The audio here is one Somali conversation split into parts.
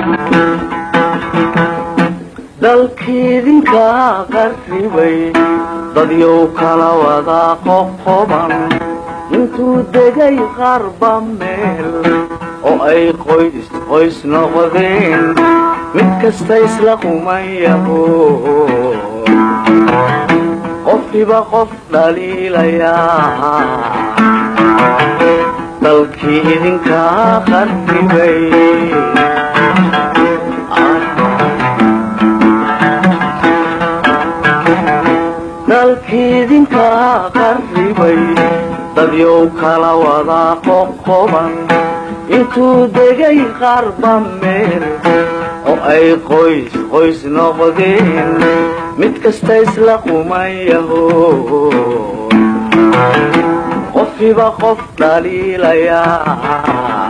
dalkiidinka qarribay dadyow kala wada qoqoban intuu degay qarba meel oo ay qoys qoys noqdeen mid kasta isla qumayaho qofkiba qof dhaliilayaa dalkii idinka qarribay dalkiidinka qarribay dadyow kala wada qoqoban intuu degay qarba meel oo ay qoys qoys noqdeen mid kasta isla qumayaho qofkiba qof dhaliilayaa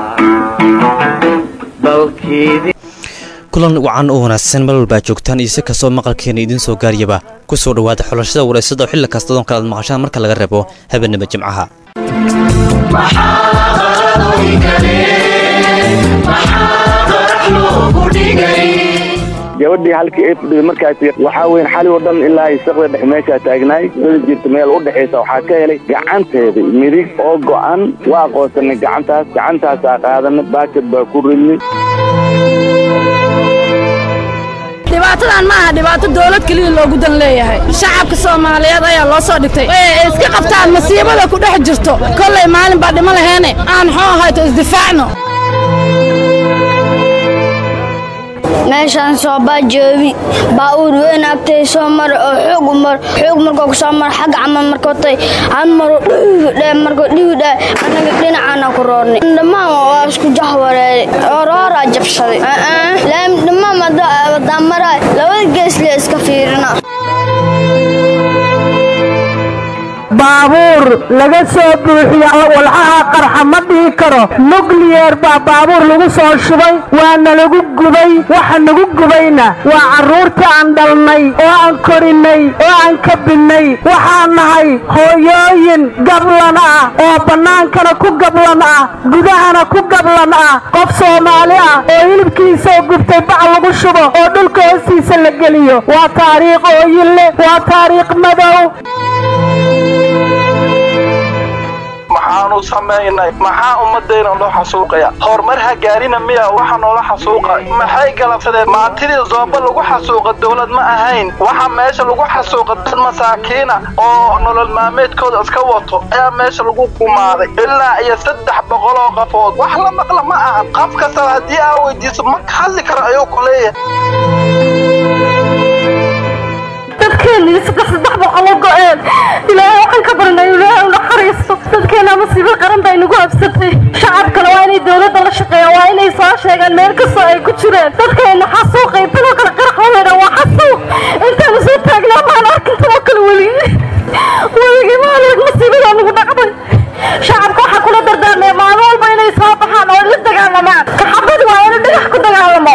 dalkiidin kulan wacan oo wanaagsan meel walbaa joogtaan iyo si kastoo maqalkeena idiin soo gaariyaba ku soo dhowaada xulashada waraysada oo xilli kasta doon kale aad maqashaan marka laga reebo habeenimo jimcaha gabadhii halkii ay fadhiday markaasi waxaa weyn xali oo dhan ilaa isaqda dhex meeshaa taagnaay weli jirta meel u dhexaysa waxaa ka helay gacanteeda midig oo go'an waa aqoonsanay gacantaas gacantaasaa qaadanay baakad baa ku ridnay dhibaatadan ma aha dhibaato dawlad keliya loogu dan leeyahay shacabka soomaaliyeed ayaa loo soo dhigtay ee iska qabtaan masiibada ku dhex jirto kollay maalin baa dhimo laheene aan xoo hayto isdifaacno meeshaan soobaa joobi baa-uur weyn agtay soo mara oo xoog umar xoog markoo kusoo mara xagga camal markootay hal maro dhiwidhe markoo dhiwidhe annaga dhinacaana ku roornay dhammaan waa isku jahwareeray orooraa jabsaday laam dhammaan wadaan maraa labada geesle iska fiirina baabuur laga soo buuxiya walxaha qarxa ma dhihi karo nukliyeer baa baabuur lagu soo shubay waana lagu gubay waxa nagu gubayna waa carruurtii aan dhalnay oo aan korinay oo aan kabinnay waxaan nahay hooyooyin gablan ah oo bannaankana ku gablan ah gudahana ku gablan ah qof soomaali ah oo hilibkiisao gubtay bac lagu shubo oo dhulka hoostiisa la geliyo waa taariikh ooyin leh waa taariikh madow maxaanu samaynay maxaa ummadayna loo xasuuqaya horumar ha gaarina miya waxa noola xasuuqa maxay galabsadeen maantidii zooba lagu xasuuqa dowlad ma ahayn waxa meesha lagu xasuuqa dad masaakiina oo nolol maalmeedkooda iska wato ayaa meesha lagu gumaaday ilaa iyo saddex boqol oo qafood wax la maqla ma ahan qof kastaba haddii aa weydiiso ma hadli karo ayuu ku leeyahay dadkeennii saddex saddex boqolo go-een ilaahay waxaan ka barnay ilaahay u naxariisto dadkeenna masiibo qaran bay nagu habsatay shacabkana waa inay dowladda la shaqeeyaan waa inay soo sheegaan meel kastoo ay ku jireen dadkeenna xasuuqay biloo kale qarax waweydha waa xasuuq intaanu soo taagnaa maan arkin tamo kale weli weligii maalig masiibadaa nagu dhacday shacabka waxaa kula dardaarmaya maalin walba inay soo baxaan oo la dagaalamaan kaxabadi waa inuu dhagax ku dagaalamo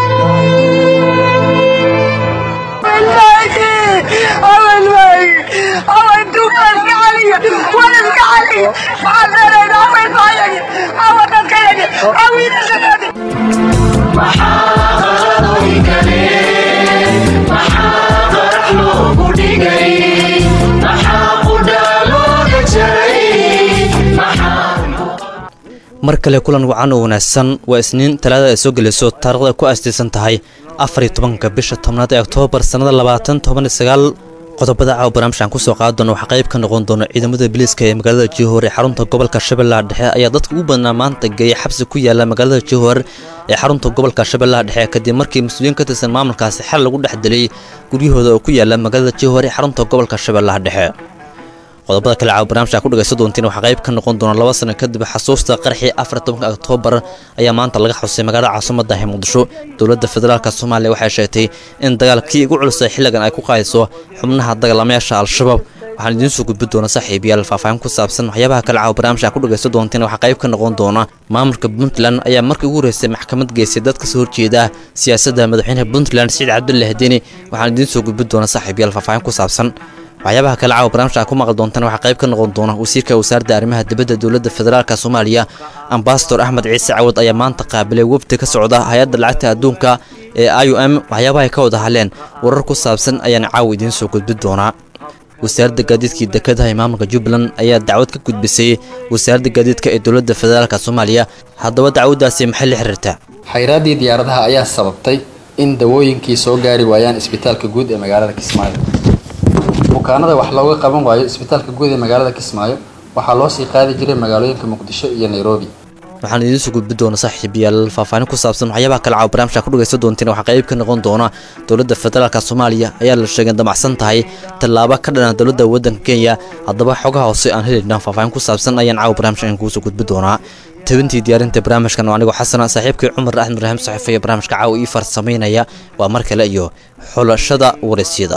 mar kale kulan wacan oo wanaagsan waa isniin talaada ay soo gelayso taarikhda ay ku aastaysan tahay afar iyo tobanka bisha tobnaad ee oktoobar sannada labaatan toban iyo sagaal qodobada caawa barnaamijkan kusoo qaadi doona waxaa qayb ka noqon doona ciidamada biliiska ee magaalada jihoor ee xarunta gobolka shabeellaha dhexe ayaa dadka ugu badnaa maanta geeya xabsi ku yaala magaalada jihoor ee xarunta gobolka shabeellaha dhexe kadib markii mas-uuliyiin ka tirsan maamulkaasi xal lagu dhex dilay guryahooda oo ku yaala magaalada jihoor ee xarunta gobolka shabeellaha dhexe qodobada kale caawa barnaamijka ku dhagaysan doontiin waxaa qayb ka noqon doona laba sano kadib xasuusta qarxii afar tobanka oktoobar ayaa maanta laga xusay magaalada caasimada ee muqdisho dowladda federaalk soomaaliya waxay sheegtay in dagaalkii ugu culusay xilligan ay ku qaadayso xubnaha dagaalamayaasha al-shabaab waxaan idiin soo gudbi doona saaxiibayaal faahfaahin ku saabsan waxyaabaha kale caawa barnaamijka ku dhagaysan doontiin waxaa qayb ka noqon doona maamulka puntland ayaa markii ugu horeysay maxkamad geysay dad ka soo horjeeda siyaasadda madaxweynaha puntland siciid cabdulle hadeni waxaan idiin soo gudbi doona saaxiibayaal faahfaahin ku saabsan waxyaabaha kale caawa barnaamijka aad ku maqli doontaan waxaa qayb ka noqon doona wasiirka wasaaradda arrimaha dibadda dowladda federaalka soomaaliya ambasador axmed ciise cawad ayaa maanta qaabilay wafdi ka socda hay-adda lacagta adduunka ee i u m waxyaabaha ay ka wada hadleen warar ku saabsan ayaan caawa idiin soo gudbin doonaa wasaaradda gaadiidkii dekedaha ee maamulka jubbaland ayaa dacwad ka gudbisay wasaaradda gaadiidka ee dowladda federaalka soomaaliya haddaba dacwaddaasi maxay la xiriirtaa xayraaddii diyaaradaha ayaa sababtay in dawooyinkii soo gaari waayaan isbitaalka guud ee magaalada kismaayo bukaanada wax looga qaban waayo isbitaalka guud ee magaalada kismaayo waxaa loo sii qaadi jiray magaalooyinka muqdisho iyo nairobi waxaan idiin soo gudbin doona saaxiibayaal faahfaahin ku saabsan waxyaabaha kale caawa barnaamijka ku dhagaysan doonteen waxaa qayb ka noqon doona dowladda federaalka soomaaliya ayaa la sheegay damacsan tahay tallaabo ka dhana dowladda waddanka kenya haddaba xogaha hoose aan helayna faahfaahin ku saabsan ayaan caawa barnaamijka aan kugu soo gudbin doonaa tabintii diyaarinta barnaamijkan oo anigoo xasana saaxiibkii cumar axmed ibraahim saxiifa iyo barnaamijka caawa ii farsamaynaya waa mar kale iyo xulashada waraysyada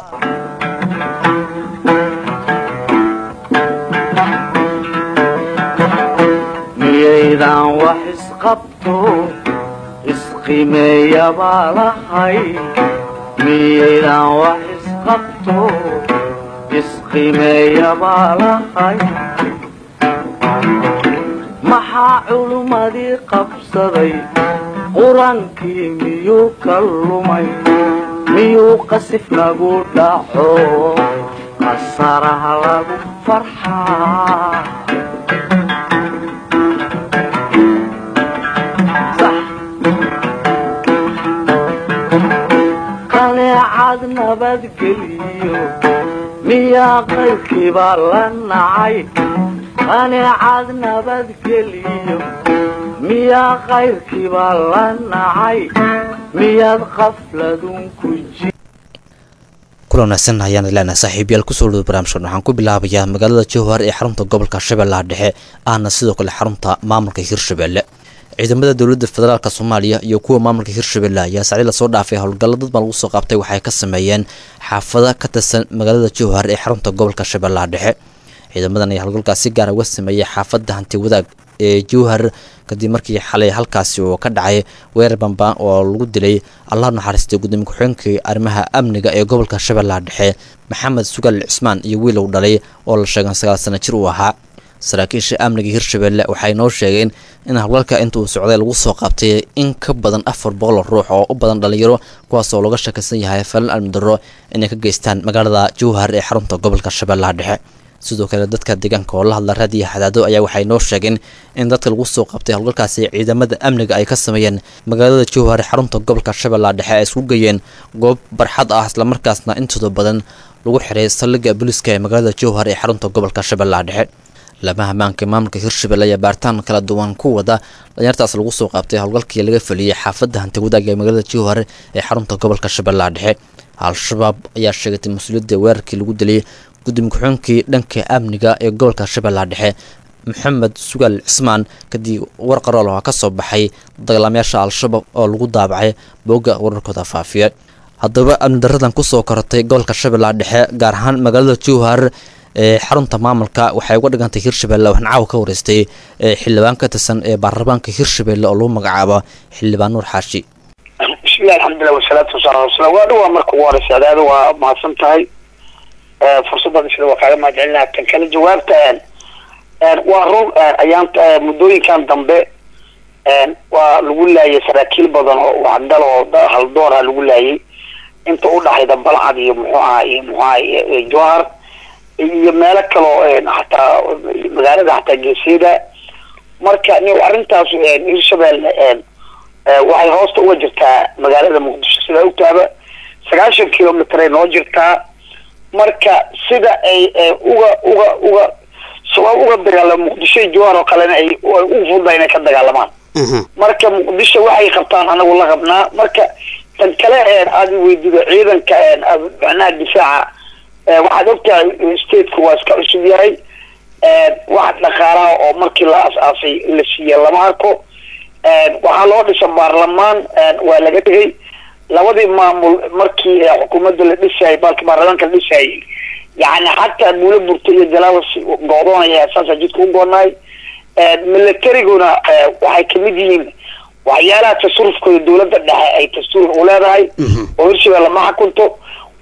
miyaydan wax isqabto isqimeeya baa lahay miyaydan wax isqabto isqimeeya baa lahay maxaa culummadii qabsaday qur-aankii miyuu ka lumay miyuu qasif nagu dhaco qasaraha lagu farxaa qaneecad nabadgeliyo miyaa qaybkiibaa la nacay qaneecad nabadgeliyo miyaa qayrkiibaa la nacay miyaad qafladun ku ji kula wanaagsan ayaan ileenahay saaxiibayaal kusoo dhawda barnaamijkan waxaan ku bilaabayaa magaalada jowhar ee xarunta gobolka shabeellaha dhexe ahna sidoo kale xarunta maamulka hirshabelle ciidamada dowladda federaalk soomaaliya iyo kuwa maamulka hirshabelle ayaa sacdi lasoo dhaafay howlgallo dad baa lagu soo qaabtay waxay ka sameeyeen xaafada ka tirsan magaalada jowhar ee xarunta gobolka shabeellaha dhexe ciidamadan ayaa howlgalkaas si gaara uga sameeyey xaafadda hanti wadaag ee jowhar kadib markii xalay halkaasi oo ka dhacay weerar bambaan oo lagu dilay allah naxariistay gudoomiye ku-xigeenkii arrimaha amniga ee gobolka shabeellaha dhexe maxamed sugaal cismaan iyo wiil uu dhalay oo la sheegan sagaal sana jir uu ahaa saraakiisha amniga hirshabelle waxay noo sheegeen in howlgalka inta uu socday lagu soo qaabtay in ka badan afar boqol ruux oo u badan dhalinyaro kuwaas oo laga shakaysan yahay falan almudaro inay ka geystaan magaalada jowhar ee xarunta gobolka shabeellaha dhexe sidoo kale dadka deegaanka oo la hadla raadiya xadaado ayaa waxay noo sheegeen in dadka lagu soo qabtay howlgalkaasi ciidamada amniga ay ka sameeyeen magaalada jowhar ee xarunta gobolka shabeellaha dhexe ay isku geeyeen goob barxad ah islamarkaasna intooda badan lagu xiray saldhigga booliiska ee magaalada jowhar ee xarunta gobolka shabeellaha dhexe lamaha maanka maamulka hirshabelle ayaa baaritaan kala duwan ku wada dhalinyartaas lagu soo qaabtay howlgalkii laga feliyey xaafadda hanti wadaag ee magaalada jowhar ee xarunta gobolka shabeellaha dhexe al-shabaab ayaa sheegatay mas-uuliyadda weerarkii lagu dilay gudoomiye ku-xigeenkii dhanka amniga ee gobolka shabeellaha dhexe maxamed sugaal cismaan kadib war qarool oo ka soo baxay dagaalamayaasha al-shabaab oo lagu daabacay boogga wararkooda faafiya haddaba amni daradan kusoo korotay gobolka shabeellaha dhexe gaar ahaan magaalada jowhar ee xarunta maamulka waxay uga dhigantay hirshabelle waxaan caawa ka wareystay xildhibaan ka tirsan ee baarlamaanka hirshabelle oo lagu magacaabo xildhibaan nuur xaashi bismillahi alxamdulilah wasalaatu wasalaam ala waa dhawaa marka ugu horeysa adaada waa mahadsan tahay fursaddan sida waa kaaga mahad celinaa tan kale jawaabta waa run ayaan muddooyinkan dambe waa lagu laayay saraakiil badan oo waxdal oo haldoora lagu laayay inta udhaxayda balcad iyo muxuu aha iyo muxuu aha jowhar iyo meelo kaloo hataa magaalada hataa geesyada marka ni arrintaas hirshabelle waxay hoosta uga jirtaa magaalada muqdisho sidaa ogtaaba sagaashan kilomitr ay noo jirtaa marka sida ay uga uga uga sabab uga dagaalama muqdisho iyo jowhar oo kalena ay ugu fududaa inay ka dagaalamaan marka muqdisho waxay qabtaan anagu la qabnaa marka tan kale aada weydido ciidanka macnaha difaaca waxaad ogtahay stateka waa iska cusub yahay wax dhaqaalaha oo markii la as-aasay la siiya lama arko waxaa loo dhisa baarlamaan waa laga tegay labadii maamul markii xukuumadda la dhisayay balki baarlamaanka la dhisayay yani xataa buulo burta iyo jalaawas goodoonaya saasa jidka u goonaay militariguna waxay kamid yihiin waxyaalaha tasarufkooda dowladda dhexe ay dastuur u leedahay oo hirshabelle ma xakunto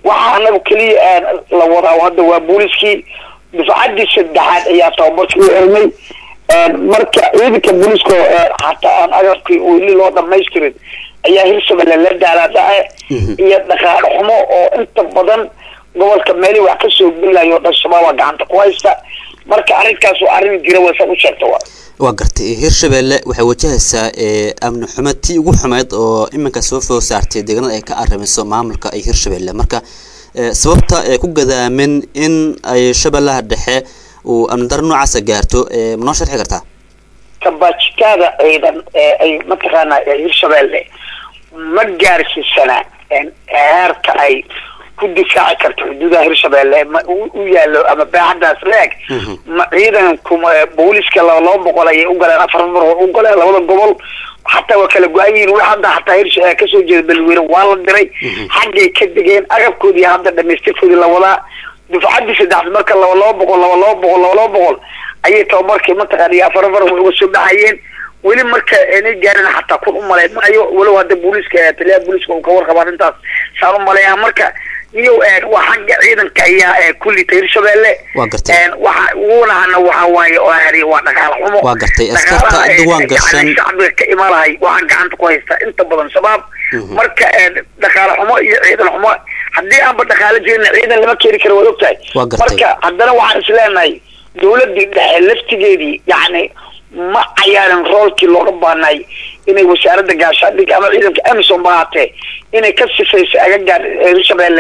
waxaa anagu keliya la wadaa hadda waa booliskii dufcaddii saddexaad ayaa tababarkii u xirmay marka ciidanka booliska xataa aan agabkii weli loo dhamaystirin ayaa hirshabelle la daalaadhace iyo dhaqaale xumo oo inta badan gobolka meeli wax kasoo gelayo dhan shabaaba gacanta ku haysta marka arrinkaas waa arrin jira waysa u sheegta waa waa gartay hirshabelle waxay wajahaysaa amni xumo tii ugu xumeyd oo iminka soo food saartay deegaanada ay ka arrimayso maamulka ay hirshabelle marka sababta ee ku gadaamin in ay shabeellaha dhexe uu amni daro noocaasa gaarto ma noo sharxi kartaa kabaajitaada ciidan ee ay mataqaanaa hirshabelle ma gaarsiisana heerka ay ku difaaci karto xuduudaha hirshabelle ma u yaalo ama baaxadaas leeg ma ciidankuma booliska laba laba boqol ayay u galeen afar mar u galeen labada gobol xataa waa kala go-an yihiin wax hadda xataa hirs kasoo jeeda beledweyne waa la diray xaggay ka degeen agabkoodii hadda dhamaystirkoodii la wadaa dufcaddii saddexaad marka laba laba boqol laba laba boqol laba laba boqol ayay tababarkii mataqaana iyo afar afar way uga soo baxayeen weli marka inay gaarin xataa kun umalayn maayo walow hadda booliska taliyaha booliska uu ka warqaba arrintaas saan umaleeyaa marka iyo waa xagga ciidanka ayaa kullita hirshabelle waa gartay waxa ugunahana waxa waaye oo hari waa dhaqaale xumo waa gartay askarta diwaan gashan shacbiga ka imaalahay waxaa gacanta ku haysta inta badan shabaab marka dhaqaale xumo iyo ciidan xumo haddii aanba dhaqaale jirin ciidan lama keeni karo waad ogtahay waa gartay marka haddana waxaan isleenahay dawladii dhexe laftigeedii yacni ma cayaarin roolkii looga baanay inay wasaaradda gaashaandhigga ama ciidanka amison ba haatee inay ka sifayso agagaan hirshabelle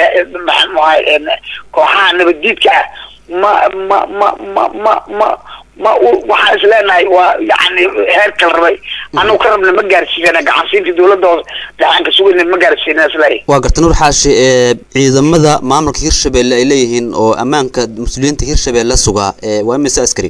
kooxaha nabaddiidka ah ma ma ma ma ma ma ma waxaan is leenahay waa yani heerka la rabay anagu ka rabna ma gaarsiisana gacansiinta dawladda hoos dhaxanka sugayna ma gaarsiina isleeyahay waa gartay nuur xaashi ciidamada maamulka hirshabelle ay leeyihiin oo ammaanka mas-uuliyiinta hirshabelle sugaa waa imise askari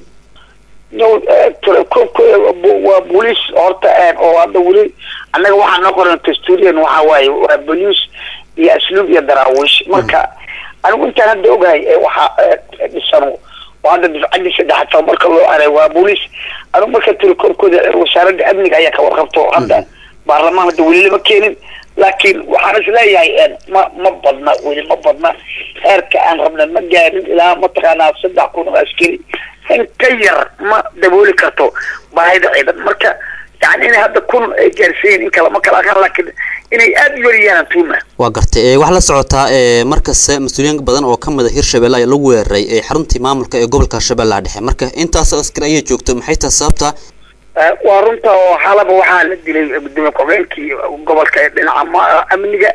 waa booliis horta oo hadda weli annaga waxaa noo qoran tasturian waxa waaye waa booliis iyo asluub iyo daraawiish marka anigu intaan hadda ogahay waxaa dhisano oo hadda difcaddii saddexaad tababarka loo aray waa booliis anigu marka telekoobkooda wasaaradda amniga ayaa ka warqabto hadda baarlamaan hadda weli lama keenin laakiin waxaan is leeyahay ma ma badna weli ma badna heerka aan rabna ma gaarin ilaa mataqaanaa saddex kun oo askari in ka yar ma dabooli karto baahida ciidan marka yani inay hadda kun ay gaarsiiyeen in kala ma kala aqaan laakiin inay aada u yariyaan tuuma waa gartay waxaa la socotaa markasta mas-uuliyiin badan oo ka mida hirshabelle ayaa lagu weeraray xaruntii maamulka ee gobolka shabeellaha dhexe marka intaas askar ayay joogto maxay tahay sababta waa runta oo xalaba waxaa la dilay gudoomiye ku-xigeenkii gobolka ee dhinaca amniga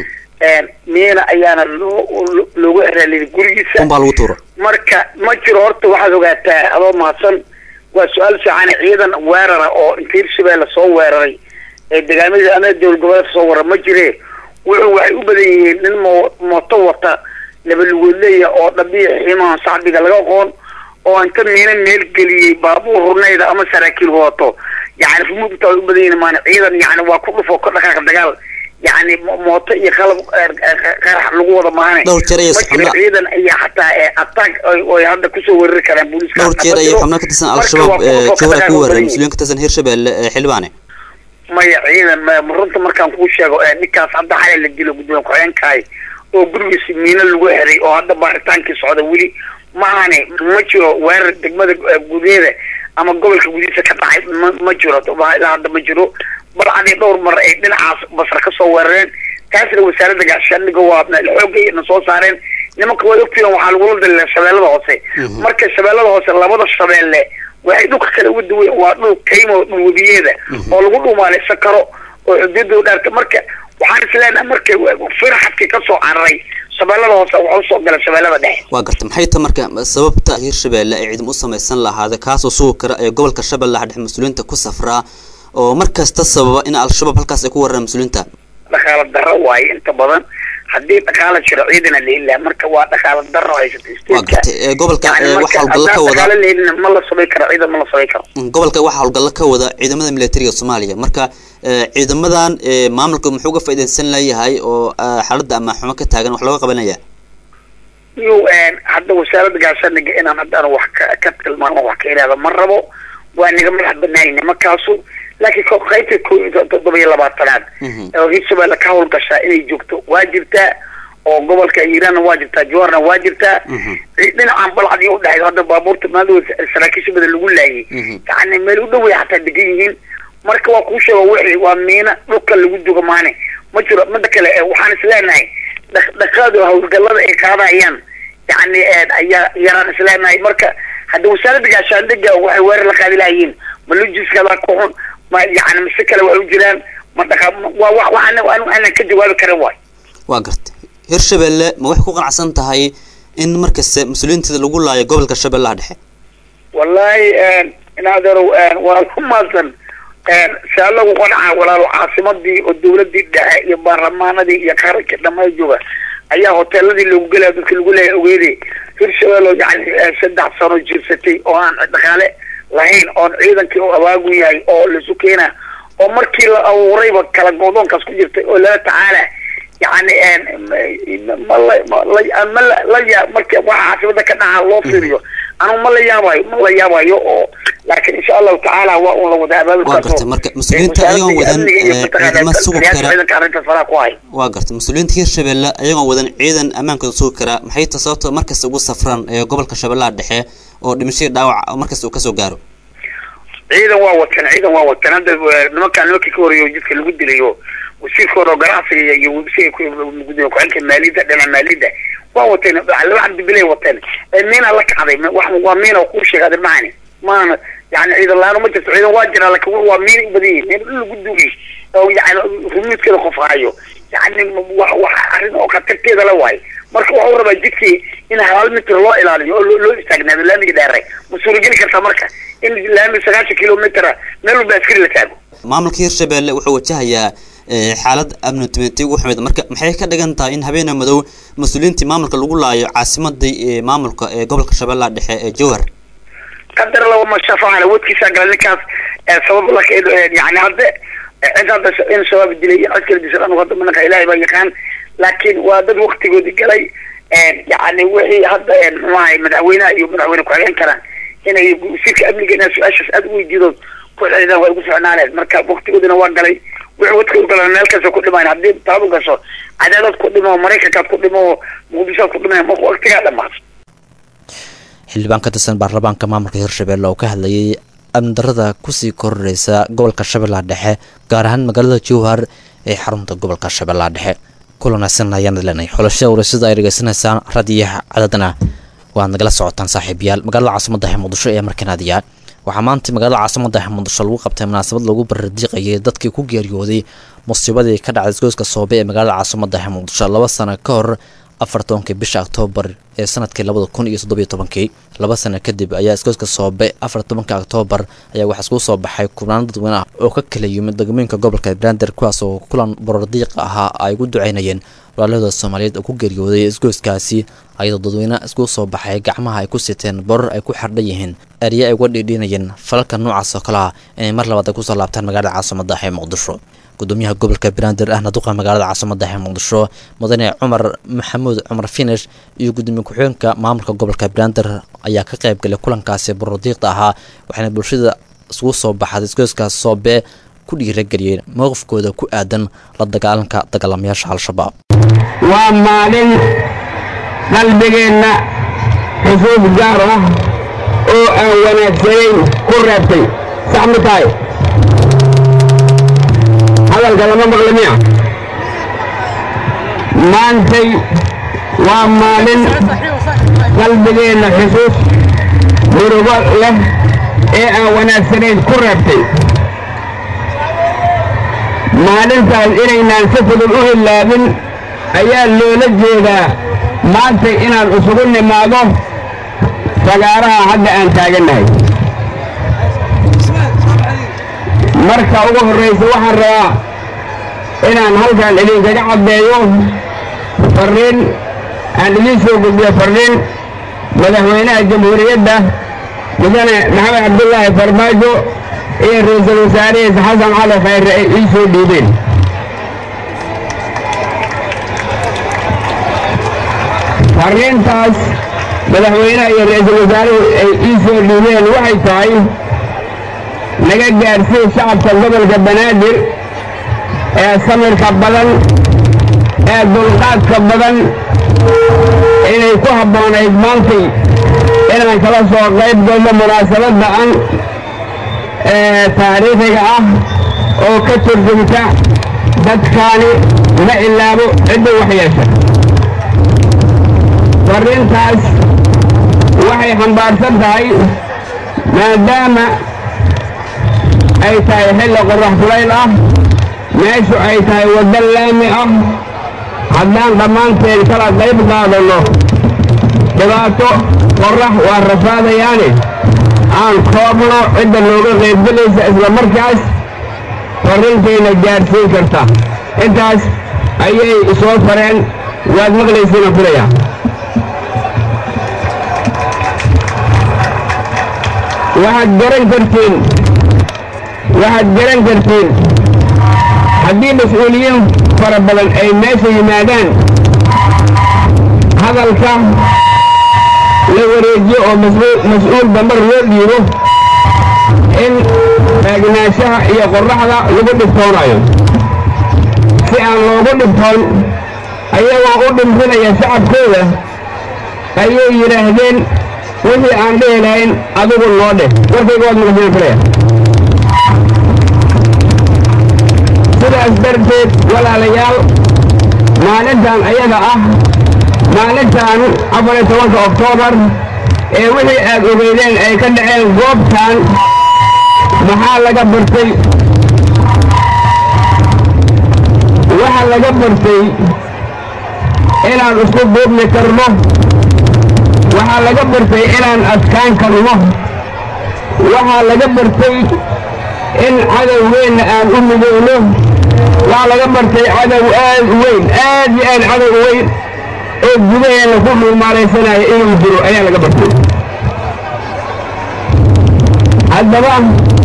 miina ayaana loo loogu eraaliyay gurigiisa unbaa lagu tuura marka ma jiro horta waxaad ogaataa adoo mahadsan waa su-aal fiican ciidan weerara oo inta hirshabelle soo weeraray ee degaamada ama dowlad goboleedka soo weerara ma jire wuxuu waxay u badan yihiin nin mo mooto wata labalugoodleya oo dhabiya xiimahan sacbiga laga aqoon oo inta miina meel geliyey baabuur rurnayda ama saraakiil wato yani rumuugta ay u badan yihiin maana ciidan yani waa ku dhufo ka dhaqaaqa dagaal yani mooto iyo qalab qarax lagu wada maahane dhowr jeer ayay ma jiro ciidan ayaa xataa attack oy hadda kusoo weerari karaan booliiska dhowr jeer ayay xubno ka tirsan al-shabaab jawhar ku weeraray mas-uuliyiin ka tirsan hirshabelle xildhibaane maya ciidan runta markaan kuu sheego ninkaas hadda xalay la dilo gudoomiye ku-xigeenkahay oo gurigiisi miino lagu xiray oo hadda baaritaankii socda weli maahane ma jiro weerar degmada gudaheeda ama gobolka gudihiisa ka dhacay ma ma jiro ilaa hadda ma jiro balcadii dhowr mar ay dhinacaas basar ka soo weerareen taasna wasaaradda gaashaandhiga waa xoogay na soo saareen nimanka way ogtihiin waxaa lagula dalila shabeellada hoose marka shabeellada hoose labada shabeelle waxay dhulka kale uga duwayen waa dhul kaymo dhulwadiyeeda oo lagu dhumaaleysan karo oo xuduudda dhaarta marka waxaan isleenahay marka firxadkii kasoo cararay shabeellada hoose waxa usoo gala shabeellada dhexe waa garta maxay ta marka sababta hirshabelle ay ciidamo u samaysan lahaada kaasoo sugi kara ee gobolka shabeellaha dhexe mas-uuliyiinta ku safraa oo mar kasta sababa in al-shabaab halkaas ay ku weeraraan mas-uuliyiinta dhaqaalo darro waaye inta badan haddii dhaqaalo jiro ciidana leelaa marka waa dhaqaalo darro haysata waa gartay gobolka waxa howlgallo ka wada dhaqaalo leelina ma la samay karo ciidan ma la samay karo gobolka waxaa howlgallo ka wada ciidamada militariga soomaaliya marka ciidamadan maamulka muxuu uga faa'iidaysan leeyahay oo xaaladda ama xumo ka taagan wax looga qabanaya yu hadda wasaaradda gaashaandhiga inaan haddaan wax ka ka tilmaamo wax ka ihahdo ma rabo waa niga madax banaayna markaasu laakiin qaybta toddoba iyo labaatanaad oo hirshabelle ka howlgashaa inay joogto waa jirtaa oo gobolka hiiraanna waa jirtaa jawaarna waa jirtaa dhinacan balcad iyo udhexaysa hadda baabuurta maadooda saraakiisha badan lagu laayay yani meel u dhow way xataa degan yihiin marka waa kuu sheego wixii waa miina dhulka lagu dugo maane ma jiro mida kale eh, waxaan isleenahay dhaqaadu howlgallada ay qaadayaan yani eh, ayaa yaraan isleenahay marka hadda wasaaradda gaashaandhiga waxay weerar la qaadi lahayiin ma lojiskada ku xun ma yani mise kale waa u jiraan ma dhaqa waa wa waxaan anu aanan ka jawaabi karin waay waa gartay hirshabelle ma waxay ku qanacsan tahay in markasta mas-uuliyiinteeda lagu laayo gobolka shabeellaha dhexe wallahi inaadeerow waa ku maadsan saa lagu qanca walaalo caasimadii oo dawladii dhexe iyo baarlamaanadii iyo qarankii dhammaan jooga ayaa hoteeladii lagu gelaya dadka lagu leeya ogeede hirshabelle yani saddex sano jirsatay oo aan dhaqaale lahayn oon ciidankii oo abaagu yahay oo laisu keena oo markii la abuurayba kala goodoonkaas ku jirtay oo lala tacaala yani ma la ma la ma la la yaa marka waxa caasimada ka dhaca loo fiiriyo anu ma la yaabayo ma la yaabayo oo laakiin insha allahu tacaala waa un la wada abaabul waa gartay marka mas-uuliyiinta ayagoon wadan eh, ciidamo sugi kara ciidanka arrintaas faraha ku hay waa gartay mas-uuliyiinta hirshabelle ayagoon wadan ciidan ammaankooda sugi karaa maxay ta sababta markasta ugu safraan ee gobolka shabeellaha dhexe oo dhimashadii dhaawac markasta uu kasoo gaaro ciidan waa watan ciidan waa watan hadda eh, nimankaan nimankii ka horeeyo jidka lagu dilayo wasiirka hore oo ganacsiga iyo websiga gudoomiye ku-xigeenka maaliyadda dhinaca maaliyadda waa wateen laba cabdibilay wateen ee miina la kacday ma- wax waa miina oo kuu sheegaaday macani maana yani ciidan la-aan ma jirto ciidan waa jiraa laakiin waa miina u badan yihin meel dhul lagu dugay oo yani rumuudkeeda qof hayo yani wax wax arrin oo khatarteeda la waayo marka waxuu rabaa jidkii in hal mitir loo ilaaliyo oo loo loo istaagnaado laamiga dheere ma suurageli kartaa marka in laami sagaashan kilomitera meel walba askari la taago maamulka hirshabelle wuxuu wajahayaa eh, xaalad amni tumeeti ugu xumeed marka maxay ka dhigan tahay in habeena madow mas-uuliyiintii maamulka lagu laayo caasimadii ee maamulka ee gobolka shabeellaha dhexe ee jowhar qadar laba ma shafacana wadkiisa gala ninkaas ee sabab la yani hadda cid hadda in shabaab dilay in cid kala disay anu hadda manaka ilaahay baa yaqaan laakiin waa dad waktigoodii galay yani wixii hadda muxuu ahay madaxweynaha iyo madaxweyne ku-xigeen karaan inay wasiirka amniga inaa su-aashaas aada u weydiidood ku celidaan waa igu ficnaaneed marka waktigoodina waa galay wixii wadka u galan meel kasta ku dhimayn haddii taadu gasho cadaadad ku dhimo maraykankaad ku dhimo muqdishoad ku dhimay marka waktigaa dhamaad xildhibaan ka tirsan baarlamaanka maamulka hirshabelle oo ka hadlayay amni darada kusii kororeysa gobolka shabeellaha dhexe gaar ahaan magaalada jowhar ee xarunta gobolka shabeellaha dhexe kulanaasan ayaan leenahay xulashada warasada ay dhegeysanaysaan radiyaha cadadana waad nagala socotaan saaxiibayaal magaalada caasimada ee muqdisho ee markanaadiya waxaa maanta magaalada caasimada ee muqdisho lagu qabtay munaasabad lagu barardiiqayay dadkii ku geeriyooday musiibadii ka dhacday isgoyska soobe ee magaalada caasimada ee muqdisho laba sano ka hor afar tobankii bisha oktoobar ee sanadkii labada kun iyo toddobiyo tobankii laba sano kadib ayaa isgoyska soobe afar tobanka oktoobar ayaa waxaa iskugu soo baxay kubnaan dadweyne ah oo ka kala yimid degmooyinka gobolka brander kuwaas oo kulan borordiiqa ahaa ay ugu duceynayeen walaalahooda soomaaliyeed oo ku geeriyooday isgoyskaasi ayadoo dadweyne iskugu soo baxay gacmaha ay ku siteen borar ay ku xardhan yihiin erye ay uga dhiidhiinayeen falalka noocaas oo kale ah inay mar labaad ay kusoo laabtaan magaalada caasimada ee muqdisho gudoomiyaha gobolka banaadir ahna duqa magaalada caasimada ee muqdisho mudane cumar maxamuud cumar finish iyo gudoomiye ku-xigeenka maamulka gobolka banaadir ayaa ka qayb galay kulankaasi borordiiqda ahaa waxaana bulshada isugu soo baxday isgoyskaas soobe ku dhiirageliyeen mowqifkooda ku aadan la dagaalanka dagaalamayaasha al-shabaab waa maalin qalbigeenna xusuus gaar ah oo aan wanaagsanayn ku reebtay sax ma tahay hadalka lama maqli miya maantay waa maalin qalbigeenna xusuus murugo leh ee aan wanaagsanayn ku reebtay maalintaas inaynaan si fudud u hilaabin ayaa loola jeedaa maanta inaan isugu nimaado fagaaraha hadda aan taagannahay marka ugu horraysa waxaan rabaa inaan halkan idinkaga caddeeyo farriin aan idiin soo gudbiyo farriin madaxweynaha jamhuuriyadda mudane maxamed cabdullaahi farmaajo iyo ra-iisul wasaarihiisa xasan cali khayre ay ii soo dhiibeen farriintaas madaxweynaha iyo ra-iisul wasaaruhu ay ii soo dhiibeen waxay tahay naga gaadhsiin shacabka gobolka banaadir ee samirka badan ee dulqaadka badan inay ku habboonayd maantay inaan kala soo qayb galno munaasabadda an ee taariikhiga ah oo ka turjumta dadkaani ma ilaabo cidda wax yeesha farrintaas waxay xambaarsan tahay maadaama ay tahay xilli qorrax kulayl ah meeshu ay tahay waddo laami ah haddaan dhammaanteen kala qayb qaadanno dhibaato qorrax waa rafaadayaane aan koobno cidda nooga qaybgelaysa isla markaas farrintayna gaadhsiin karta intaas ayay soo fareen waad maqlaysiina filaya waxaad garan kartiin waxaad garan kartiin haddii mas-uuliyiin fara badan ay meesha yimaadaan hadalka la wareejiyo oo mas-uul dambar loo dhiibo in taagnaanshaha iyo qorraxda lagu dhibtoonayo si aan loogu dhibtoon ayagoo u dhimrinaya shacabkooda ayay yidhaahdeen wixii aan dhihi lahayn adigu noo dheh warkayga waad maqasina filaya sidaas darteed walaalayaal maalintan ayada ah maalintan afar iyo tobanka oktoobar ee wixii aad ogeydeen ay ka dhaceen goobtan maxaa laga bartay waxaa laga bartay inaan isku duubni karno waxaa laga bartay inaan adkaan karno waxaa laga bartay in cadowgeenna aan u midowno waxaa laga bartay cadow aad u weyn aad iyo aad cadow u weyn oo gudaheenna ku dhuumaalaysanaya inuu jiro ayaa laga bartay haddaba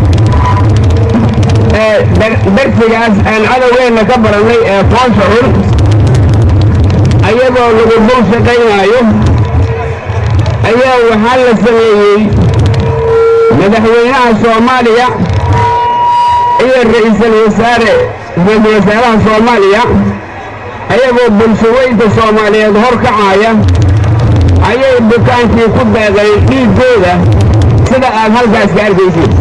darsigaas aan cadowgeenna ka barannay ee foosha xun ayagoo lagu dul shaqaynaayo ayaa waxaa la sameeyey madaxweynaha soomaaliya iyo ra'iisul wasaare ra-iisul wasaaraha soomaaliya ayagoo bulshaweynta soomaaliyeed hor kacaya ayay dukaankii ku deeqeen dhiiggooda sida aad halkaas ka arkaysid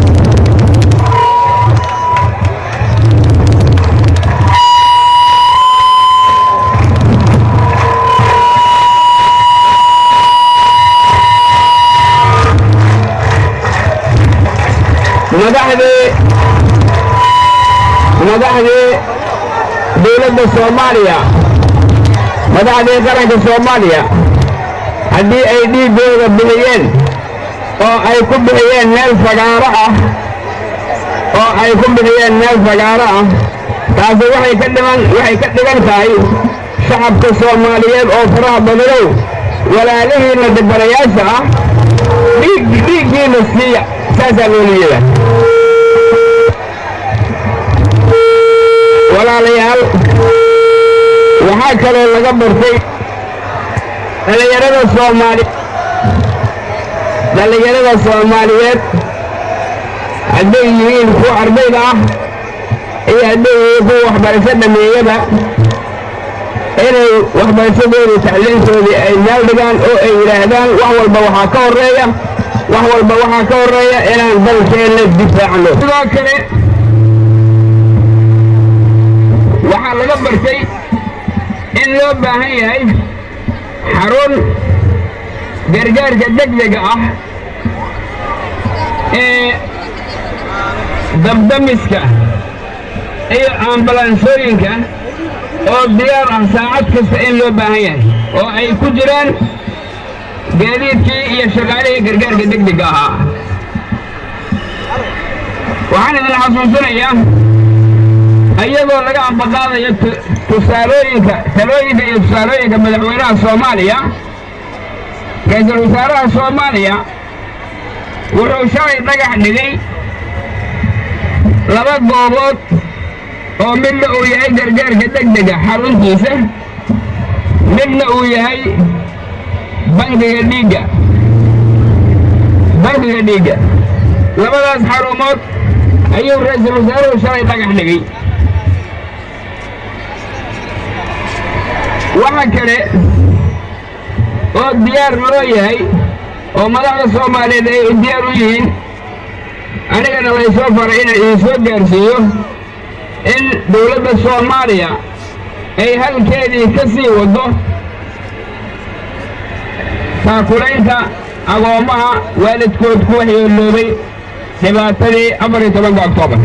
madaxdii madaxdii dowladda soomaaliya madaxdii qaranka soomaaliya haddii ay dhiiggooda bixiyeen oo ay ku bixiyeen meel fagaaro ah oo ay ku bixiyeen meel fagaaro ah taasi waxay ka dhiman waxay ka dhigan tahay shacabka soomaaliyeed oo faraha badanow walaalihiinna dibarayaasha ah dhiig dhiiggiina siiya saasaa loola jeedaa walaalayaal waxaa kaloo laga bartay dhallinyarada soomaali dhallinyarada soomaaliyeed hadday yihiin kuwa ardayda ah iyo hadday yihiin kuwa waxbarasho dhameeyaba inay waxbarashadoodii tacliintoodii ay meel dhigaan oo ay yidhaahdaan wax walba waxaa ka horreeya wax walba waxaa ka horreeya inaan dalkeenna difaacno sidoo kale waxaa laga bartay in loo baahan yahay xarun gargaarka degdega ah ee dabdamiska iyo ambalansooyinka oo diyaar ah saacad kasta in loo baahan yahay oo ay ku jiraan gaadiidkii iyo shaqaalihii gargaarka degdega ahaa waxaan idin xasuusinayaa iyadoo laga ambaqaadayo tusaalooyinka talooyinka iyo tusaalooyinka madaxweynaha soomaaliya ra-iisul wasaaraha soomaaliya wuxuu shalay dhagax dhigay laba goobood oo midna uu yahay gargaarka degdega xaruntiisa midna uu yahay bangiga dhiigga bangiga dhiigga labadaas xarumood ayuu ra-iisul wasaaruhu shalay dhagax dhigay waxa kale oo diyaar loo yahay oo madaxda soomaaliyeed ay diyaar u yihiin anigana laysoo faray inaan idinsoo gaarsiiyo in dowladda soomaaliya ay halkeedii ka sii waddo taakulaynta agoommaha waalidkood ku waxyeeloobay dhibaatadii afar iyo tobanka oktoobar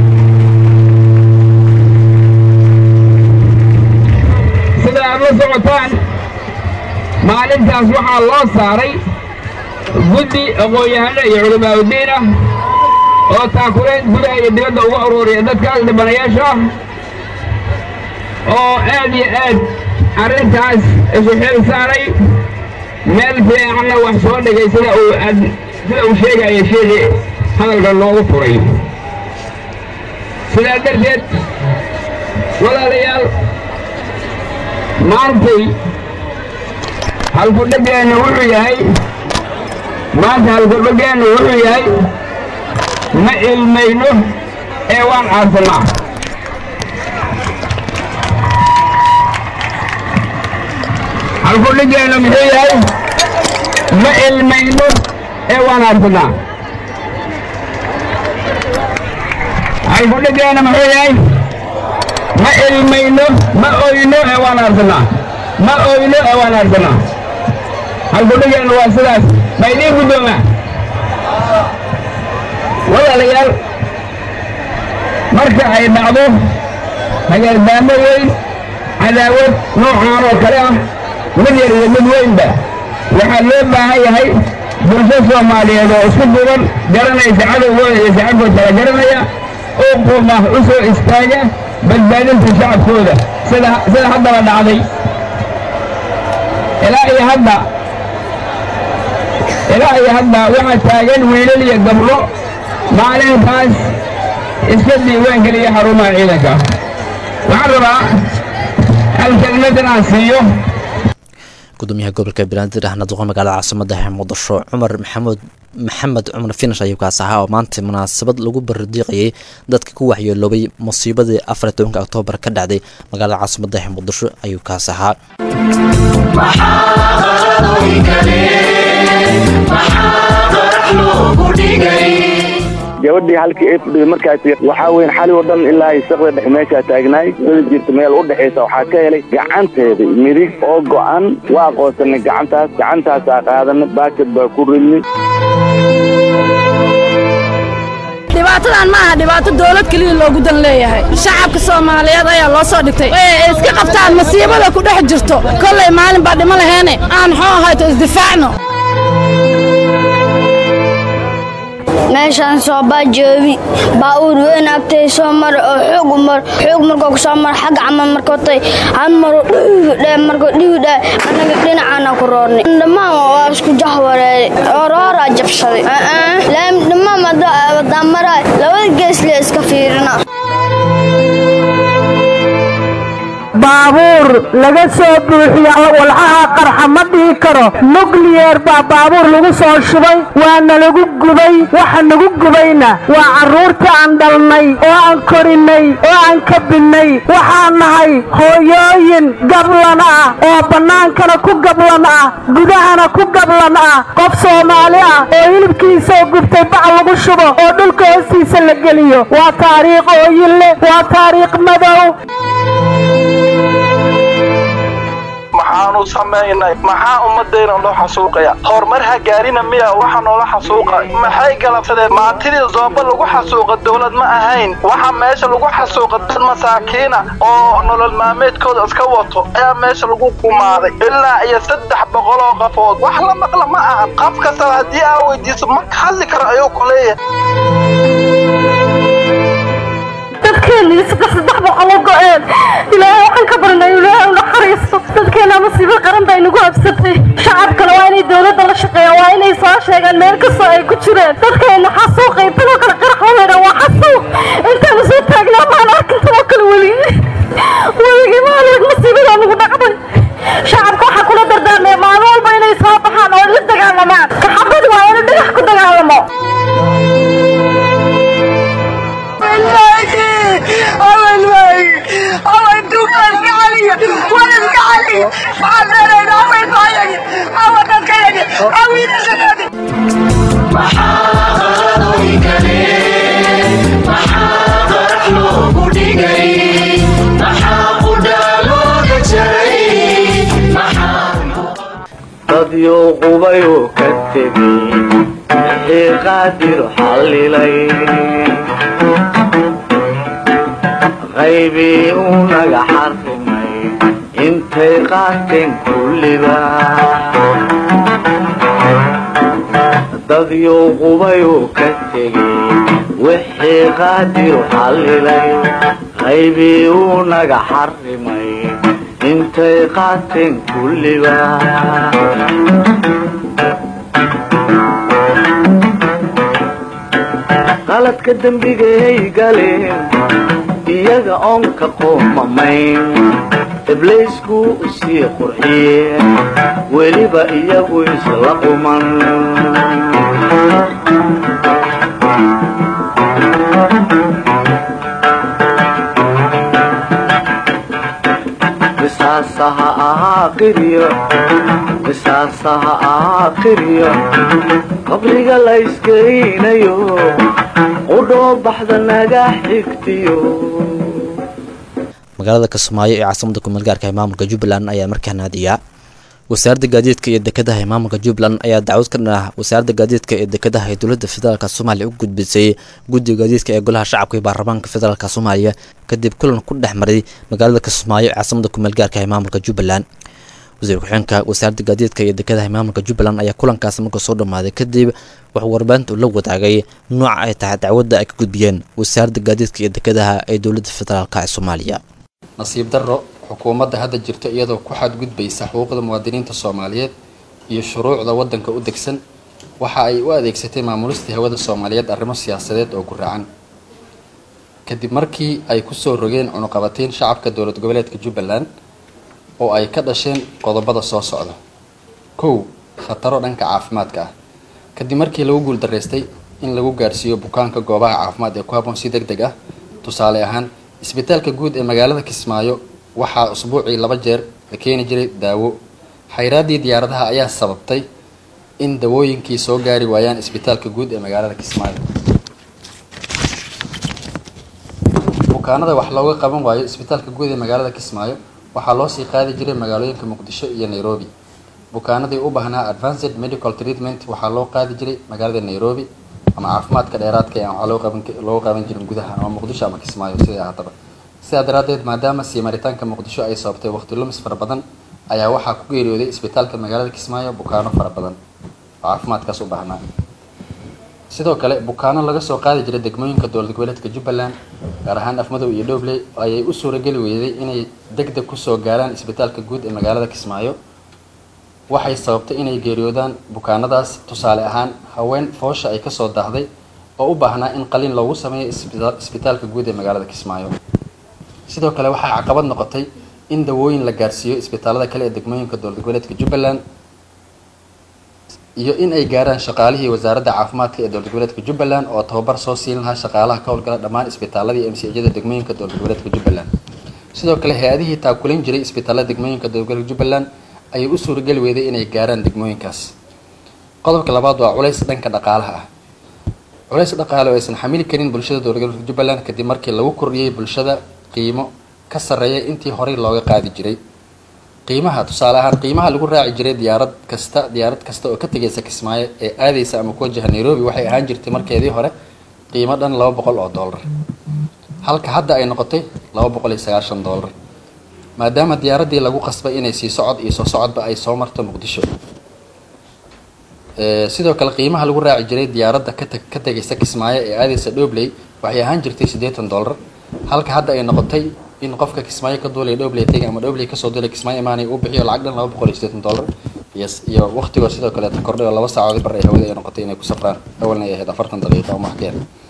sida aad la socotaan maalintaas waxaa loo saaray guddi aqoon-yahano iyo culamaauddiin ah oo taakulayn gudaha iyo dibadda uga aruuriya dadkaas dhibanayaasha ah oo aad iyo aad arrintaas isu xil saaray meel fiicanna wax soo dhigay sida uu ad sida uu sheegaya sheekii hadalka noogu furay sidaa darteed walaalayaal maantay halkudhegeennu wuxuu yahay maanta halkudhegeennu wuxuu yahay ma ilmayno ee waan aarsanaa halkudhegeennu muxuu yahay ma ilmayno ee waan aarsanaa halkudhegeennu muxuu yahay ma ilmayno ma oyno ee waan aarsanaa ma oyno ee waan aarsanaa halkudhegeennu waa sidaas ma idiin guddoomaa walaalayaal marka ay dhacdo hagaardaamo weyn cadaawad noocaan oo kale ah mid yar iyo mid weynba waxaa loo baahan yahay bulsho soomaaliyeed oo isku duban garanaysa cadowgooda iyo shacabkooda kala garanaya oo quma u soo istaaga badbaadinta shacabkooda sida sida haddaba dhacday ilaa iyo hadda ilaa iyo hadda waxaa taagan wiilal iyo gabdho maalintaas iska diiwaangeliya xarumaha ciidanka waxaan rabaa hal kelmad inaan siiyo gudoomiyaha gobolka banaadir ahna duqa magaalada caasimada muqdisho cumar maxamuud maxamed cumar finish ayuu kaas ahaa oo maanta munaasabad lagu bardiiqayay dadka ku waxyeeloobay musiibadii afar iyo tobanka oktoobar ka dhacday magaalada caasimada muqdisho ayuu kaas ahaa gabadhii halkii ay fadhiday markaas waxaa weyn xali oo dhan ilaa ay saqda dhex meeshaa taagnaay wada jirta meel u dhexaysa waxaa ka helay gacanteeda midig oo go'an waa aqoonsanay gacantaas gacantaasaa qaadanay baakad baa ku ridnay dhibaatadan ma aha dhibaato dawlad keliya loogu dan leeyahay shacabka soomaaliyeed ayaa loo soo dhigtay ee iska qabtaan masiibada ku dhex jirto kollay maalin baa dhimo laheene aan xoo ahayto isdifaacno meeshaan soobaa joobi baa'uur weyn agtay soo mara oo xoog u mar xoog markoo ku soo mara xagga camal markootay han maro dhiwdhe markoo dhiwdhe annaga dhinacaana ku roornay dhammaan waa isku jahwareeray orooraa jabsaday laami dhammaan wadaan maraa labada geesle iska fiirina baabuur laga soo buuxiyo walxaha qarxa ma dhihi karo nukliyeer baa baabuur lagu soo shubay waana lagu gubay waxa nagu gubayna waa carruurta aan dhalnay oo aan korinay oo aan kabinnay waxaan nahay hooyooyin gablan ah oo bannaankana ku gablan ah gudahana ku gablan ah qof soomaali ah oo hilibkiisao gubtay bac lagu shubo oo dhulka hoostiisa la geliyo waa taariikh ooyinle waa taariikh madow maxaanu samaynay maxaa ummadayna loo xasuuqaya horumar ha gaarina miya waxa noola xasuuqa maxay galabsadeen maantidii zooba lagu xasuuqa dowlad ma ahayn waxa meesha lagu xasuuqa dad masaakiina oo nolol maalmeedkooda iska wato ayaa meesha lagu kumaaday ilaa iyo saddex boqol oo qafood wax la maqla ma ahan qaf kastaba haddii aa weydiiso ma ka hadli karo ayuu ku leeyahay dadkeena saddex saddex boqol oo go-een ilaahay waxaan ka baranay ilaahay u naxariisto dadkeena masiibo qaran bay nagu habsatay shacabkana waa inay dowladda la shaqeeyaan waa inay soo sheegaan meel kastoo ay ku jireen dadkeena xasuuqay tanoo kale qarax waweydhan waa xasuuq intaanu soo taagnaa maan arkin tanoo kale weli weligii maalig masiibadaa nagu dhacday shacabka waxaa kula dardaarmaya maalin walba inay soo baxaan oo la dagaalamaan kaxabad waa inuu dhagax ku dagaalamo أول ماي أول توبة علي ولا علي maxaan leenaynaa haweenkayagi hawa dadkayagi hawiilashadeedi dadyo qubayuu ka tegey wixii qaadir xallilay qaybii uu naga xarrimay intay qaateen kulliba dadyo qubayuu ka tegey wixii qaadir xallilay qaybii uu naga xarrimay intay qaateen kulliba qaladka dembigay galeen iyaga oon ka qoomamayn ibliisku sii qurxiyeen weliba iyagu isla quman qisaasaha ahaa qiryo qisaasaha ahaa qiryo qabriga la iskeynayo qudhoo baxda naga xigtiyo magaalada kismaayo ee caasimada kumeelgaarka ee maamulka jubbaland ayaa markaa naadiya wasaaradda gaadiidka iyo dekedaha ee maamulka jubbaland ayaa dacwad ka dhan ah wasaaradda gaadiidka ee dekedaha ee dowladda federaalk soomaaliya u gudbisay guddiga gaadiidka ee golaha shacabka iyo baarlamaanka federaalk soomaaliya kadib kulan ku dhex maray magaalada kismaayo ee caasimada kumeelgaarka ee maamulka jubbaland wasiir ku-xigeenka wasaaradda gaadiidka iyo dekedaha ee maamulka jubbaland ayaa kulankaas marka soo dhammaaday kadib wuxuu warbaahinta ula wadaagay nooca ay tahay dacwadda ay ka gudbiyeen wasaaradda gaadiidka iyo dekedaha ee dowladda federaalk ee soomaaliya nasiib darro xukuumadda hadda jirta iyadoo ku xadgudbaysa xuquuqda muwaadiniinta soomaaliyeed iyo shuruucda waddanka u degsan waxa ay u adeegsatay maamulistii hawada soomaaliyeed arrimo siyaasadeed oo guraacan kadib markii ay kusoo rogeen cunuqabateyn shacabka dowlad goboleedka jubbaland oo ay ka dhasheen qodobada soo socda kow khataro dhanka caafimaadka ah kadib markii lagu guuldaraystay in lagu gaarsiiyo bukaanka goobaha caafimaad ee ku habboon si deg deg ah tusaale ahaan isbitaalka guud ee magaalada kismaayo waxaa usbuucii laba jeer la keeni jiray daawo xayraaddii diyaaradaha ayaa sababtay in dawooyinkii soo gaari waayaan isbitaalka guud ee magaalada kismaayo bukaanada wax looga qaban waayo isbitaalka guud ee magaalada kismaayo waxaa loo sii qaadi jiray magaalooyinka muqdisho iyo nairobi bukaanadii u baahnaa advanced medical treatment waxaa loo qaadi jiray magaalada nairobi ama caafimaadka dheeraadka ee waxaa loo qaban looga qaban jirin gudaha ama muqdisho ama kismaayo sidai ahaataba sidaa daraaddeed maadaama sii maritaanka muqdisho ay sababtay waqti lumis fara badan ayaa waxaa ku geeriyooday isbitaalka magaalada kismaayo bukaano fara badan oo caafimaadkaas u baahnaa sidoo kale bukaano laga soo qaadi jiray degmooyinka dowlad goboleedka jubbaland gaar ahaan afmadow iyo dhobley ayay u suurageli weyday inay deg deg kusoo gaaraan isbitaalka guud ee magaalada kismaayo waxay sababtay inay geeriyoodaan bukaanadaas tusaale ahaan haween foosha ay kasoo daahday oo u baahnaa in qalin loogu sameeyo isbitaalka guud ee magaalada kismaayo sidoo kale waxaa caqabad noqotay in dawooyin la gaarsiiyo isbitaalada kale ee degmooyinka dowlad goboleedka jubbaland iyo in ay gaaraan shaqaalihii wasaaradda caafimaadka ee dowlad goboleedka jubbaland oo tababar soo siin lahaa shaqaalaha ka howlgala dhammaan isbitaaladii m c jada degmooyinka dowlad goboleedka jubbaland sidoo kale hay-adihii taakulayn jiray isbitaalada degmooyinka dowlad goboleedka jubbaland ayay u suurageli weyday inay gaaraan degmooyinkaas qodobka labaad waa culays dhanka dhaqaalaha ah culays dhaqaale oo aysan xamili karin bulshada dowlad goboleedka jubbaland kadib markii lagu kordhiyey bulshada qiimo ka sarreeya intii horey looga qaadi jiray qiimaha tusaale ahaan qiimaha lagu raaci jiray diyaarad kasta diyaarad kasta oo ka tegaysa kismaayo ee aadaysa ama ku wajaha nairobi waxay ahaan jirtay markeedii hore qiimo dhan laba boqol oo dollar halka hadda ay noqotay laba boqol iyo sagaashan dollar maadaama diyaaraddii lagu qasbay inay sii socod iyo soo socodba ay soo marto muqdisho sidoo kale qiimaha lagu raaci jiray diyaaradda kata ka tegaysa kismaayo ee aadaysa dhobley waxay ahaan jirtay siddeetan dollar halka hadda ay noqotay in qofka kismaayo ka duulaya dhobley tegay ama dhobley kasoo duulay kismaayo imaanay uu bixiyo lacag dhan laba boqol iyo siddeetan dollar iyo iyo waqtigoo sidoo kaleeta kordhay oo laba saacoodii bar ay hawada ay noqotay inay ku safraan awalna ay ahayd afartan daqiiqa oo maxkeer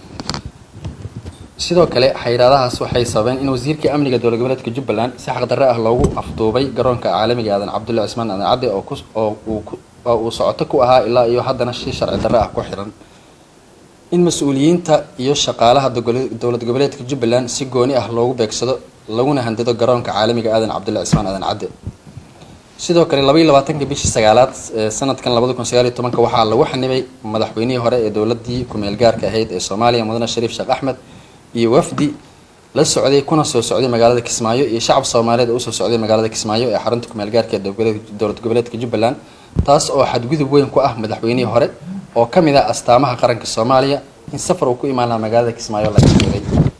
sidoo kale xayiraadahaas waxay sababeen in wasiirkii amniga dowlad goboleedka jubbaland si xaqdarre ah loogu afduubay garoonka caalamiga aadan cabdulla cismaan aadan cadde oo kus oo uu oo uu socoto ku ahaa ilaa iyo haddana si sharci darre ah ku xiran in mas-uuliyiinta iyo shaqaalaha dowlad goboleedka jubbaland si gooni ah loogu beegsado laguna handado garoonka caalamiga aadan cabdulla cismaan aadan cadde sidoo kale laba iyo labaatanka bishii sagaalaad ee sanadkan labada kun sagaal iyo tobanka waxaa lagu xanibay madaxweynihii hore ee dowladii ku-meel gaarka ahayd ee soomaaliya mudane shariif sheekh axmed iyo wafdi la socday kuna soo socday magaalada kismaayo iyo shacab soomaaliyeed oo usoo socday magaalada kismaayo ee xarunta ku-meel gaarka ee dowlad goboleedka jubbaland taas oo xadgudub weyn ku ah madaxweynihii hore oo ka mid ah astaamaha qaranka soomaaliya in safar uu ku imaan lahaa magaalada kismaayo laga sheegay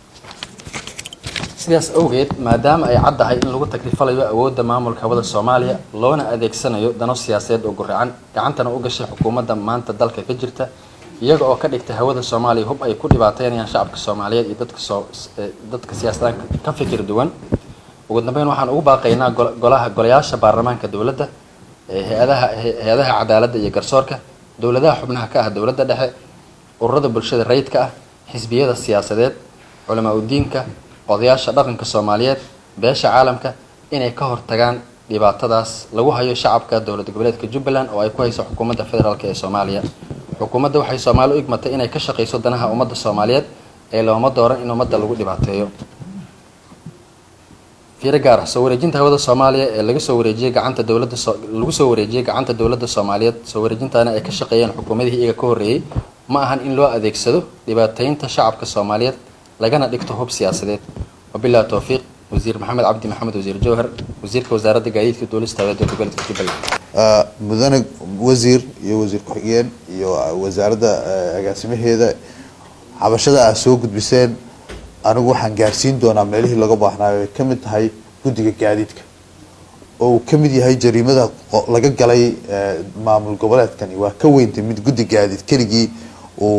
sidaas awgeed maadaama ay caddahay in lagu takrifalayo awoodda maamulka hawada soomaaliya loona adeegsanayo dano siyaasadeed oo guracan gacantana u gashay xukuumadda maanta dalka ka jirta iyaga oo ka dhigtay hawada soomaaliya hub ay ku dhibaateynayaan shacabka soomaaliyeed iyo dadka soo dadka siyaasadaan ka fikir duwan ugu dambeyn waxaan ugu baaqaynaa golaha golayaasha baarlamaanka dowladda hay-adaha hay-adaha cadaaladda iyo garsoorka dowladaha xubnaha ka ah dowladda dhexe ururada bulshada rayidka ah xisbiyada siyaasadeed culamaa udiinka odayaasha dhaqanka soomaaliyeed beesha caalamka inay ka hortagaan dhibaatadaas lagu hayo shacabka dowlad goboleedka jubbaland oo ay ku hayso xukuumadda federaalk ee soomaaliya xukuumadda waxay soomaali u igmatay inay ka shaqayso danaha ummadda soomaaliyeed ee looma dooran in ummadda lagu dhibaateeyo fiiro gaar ah soo wareejinta hawada soomaaliya ee laga soo wareejiyey gacanta dowladda lagu soo wareejiyey gacanta dowladda soomaaliyeed soo wareejintaana ay ka shaqeeyeen xukuumadihii iyaga ka horreeyey ma ahan in loo adeegsado dhibaateynta shacabka soomaaliyeed lagana dhigto hub siyaasadeed wabilahi towfiiq wasiir maxamed cabdi maxamed wasiir jowhar wasiirka wasaaradda gaadiidka duulista hawada dowlad goboleedka jubbaland mudane wasiir iyo wasiir ku-xigeen iyo wasaaradda agaasimaheeda xabashada aad soo gudbiseen anigu waxaan gaarsiin doonaa meelihii laga baahnaayo ay ka mid tahay guddiga gaadiidka oo uu ka mid yahay jariimada laga galay maamul goboleedkani waa ka weyntay mid guddi gaadiid keligii uu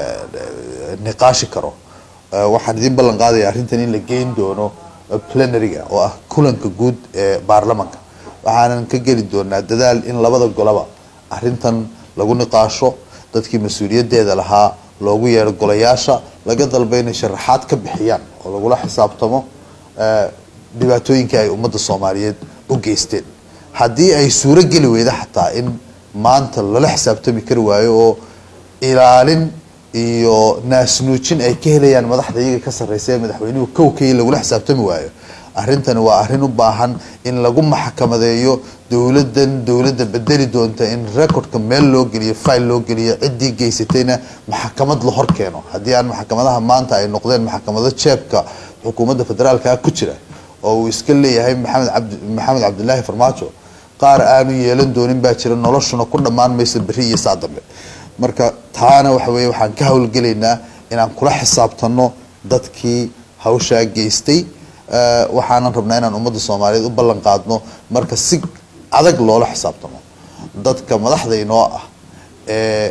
niqaashi karo waxaan idin ballan qaadaya arrintan in la geyn doono plenaryga oo ah kulanka guud ee baarlamanka waxaanan ka geli doonaa dadaal in labada golaba arrintan lagu niqaasho dadkii mas-uuliyaddeeda lahaa loogu yeero golayaasha laga dalba inay sharaxaad ka bixiyaan oo lagula xisaabtamo dhibaatooyinkii ay ummadda soomaaliyeed u geysteen haddii ay suuro geli weyda xataa in maanta lala xisaabtami kari waayo oo ilaalin iyo naasnuujin ay ka helayaan madaxda iyaga ka sarreysa ee madaxweynuhu kowkay lagula xisaabtami waayo arrintani waa arrin u baahan in lagu maxkamadeeyo dowladdan dowladda bedeli doonta in recordka meel loo geliyo file loo geliyo ciddii geysatayna maxkamad la hor keeno haddii aan maxkamadaha maanta ay noqdeen maxkamado jeebka xukuumadda federaalka ah ku jira oo uu iska leeyahay maxamed cabdi maxamed cabdilaahi farmaajo qaar aanu yeelan doonin baa jira noloshuna ku dhammaan maysa berri iyo saa dambe marka taana waxa weeye waxaan ka howlgelaynaa inaan kula xisaabtano dadkii hawshaa geystay waxaanan rabnaa inaan ummadda soomaaliyeed u ballan qaadno marka si adag loola xisaabtamo dadka madaxda inoo ah ee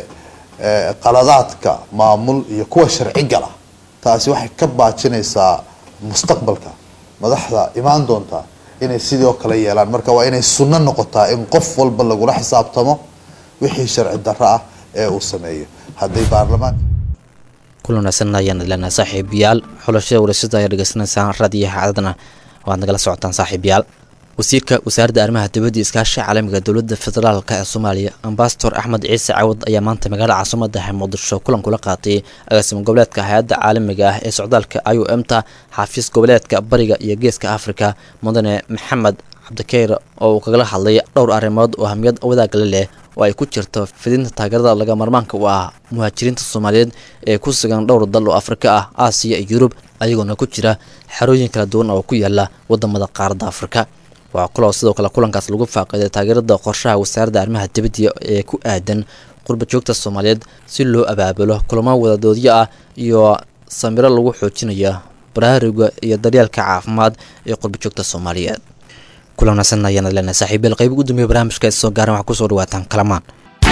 qaladaadka maamul iyo kuwa sharci gala taasi waxay ka baajinaysaa mustaqbalka madaxda imaan doontaa inay sidoo kale yeelaan marka waa inay sunno noqotaa in qof walba lagula xisaabtamo wixii sharci darro ah ee uu sameeyo hadday baarlamaan kulan wanaagsan ayaan idleenahay saaxiibayaal xulashada warashada ayaa dhegeysanaysaan raadiyaha cadadna waad nagala socotaan saaxiibayaal wasiirka wasaaradda arrimaha dibadda iyo iskaashiga caalamiga dowladda federaalka ee soomaaliya ambasador axmed ciise cawad ayaa maanta magaalada caasimada ah muqdisho kulan kula qaatay agaasimo goboleedka hay-adda caalamiga ah ee socdaalka i o m ta xafiis goboleedka bariga iyo geeska afrika mudane maxamed cabdikeyr oo uu kagala hadlay dhowr arrimood oo hamiyad wadaagala leh oo ay ku jirto fidinta taageerada laga marmaanka u ah muhaajiriinta soomaaliyeed ee ku sugan dhowr dal oo afrika ah aasiya iyo yurub ayagoona ku jira xerooyin kala duwan oo ku yaala wadamada qaaradda afrika waxaa kaloo sidoo kale kulankaas lagu faaqiday taageerada qorshaha wasaaradda arrimaha dibadda ee ku aadan qurba joogta soomaaliyeed si loo abaabulo kulamo wadadoodyo ah iyo samiro lagu xoojinayo baraaruga iyo daryeelka caafimaad ee qurba joogta soomaaliyeed kulan wanaagsan ayaana leenahay saaxiibayaal qayb ugu dambeeya barnaamijka ay soo gaaran waxaa kusoo dhawaataan kalamaan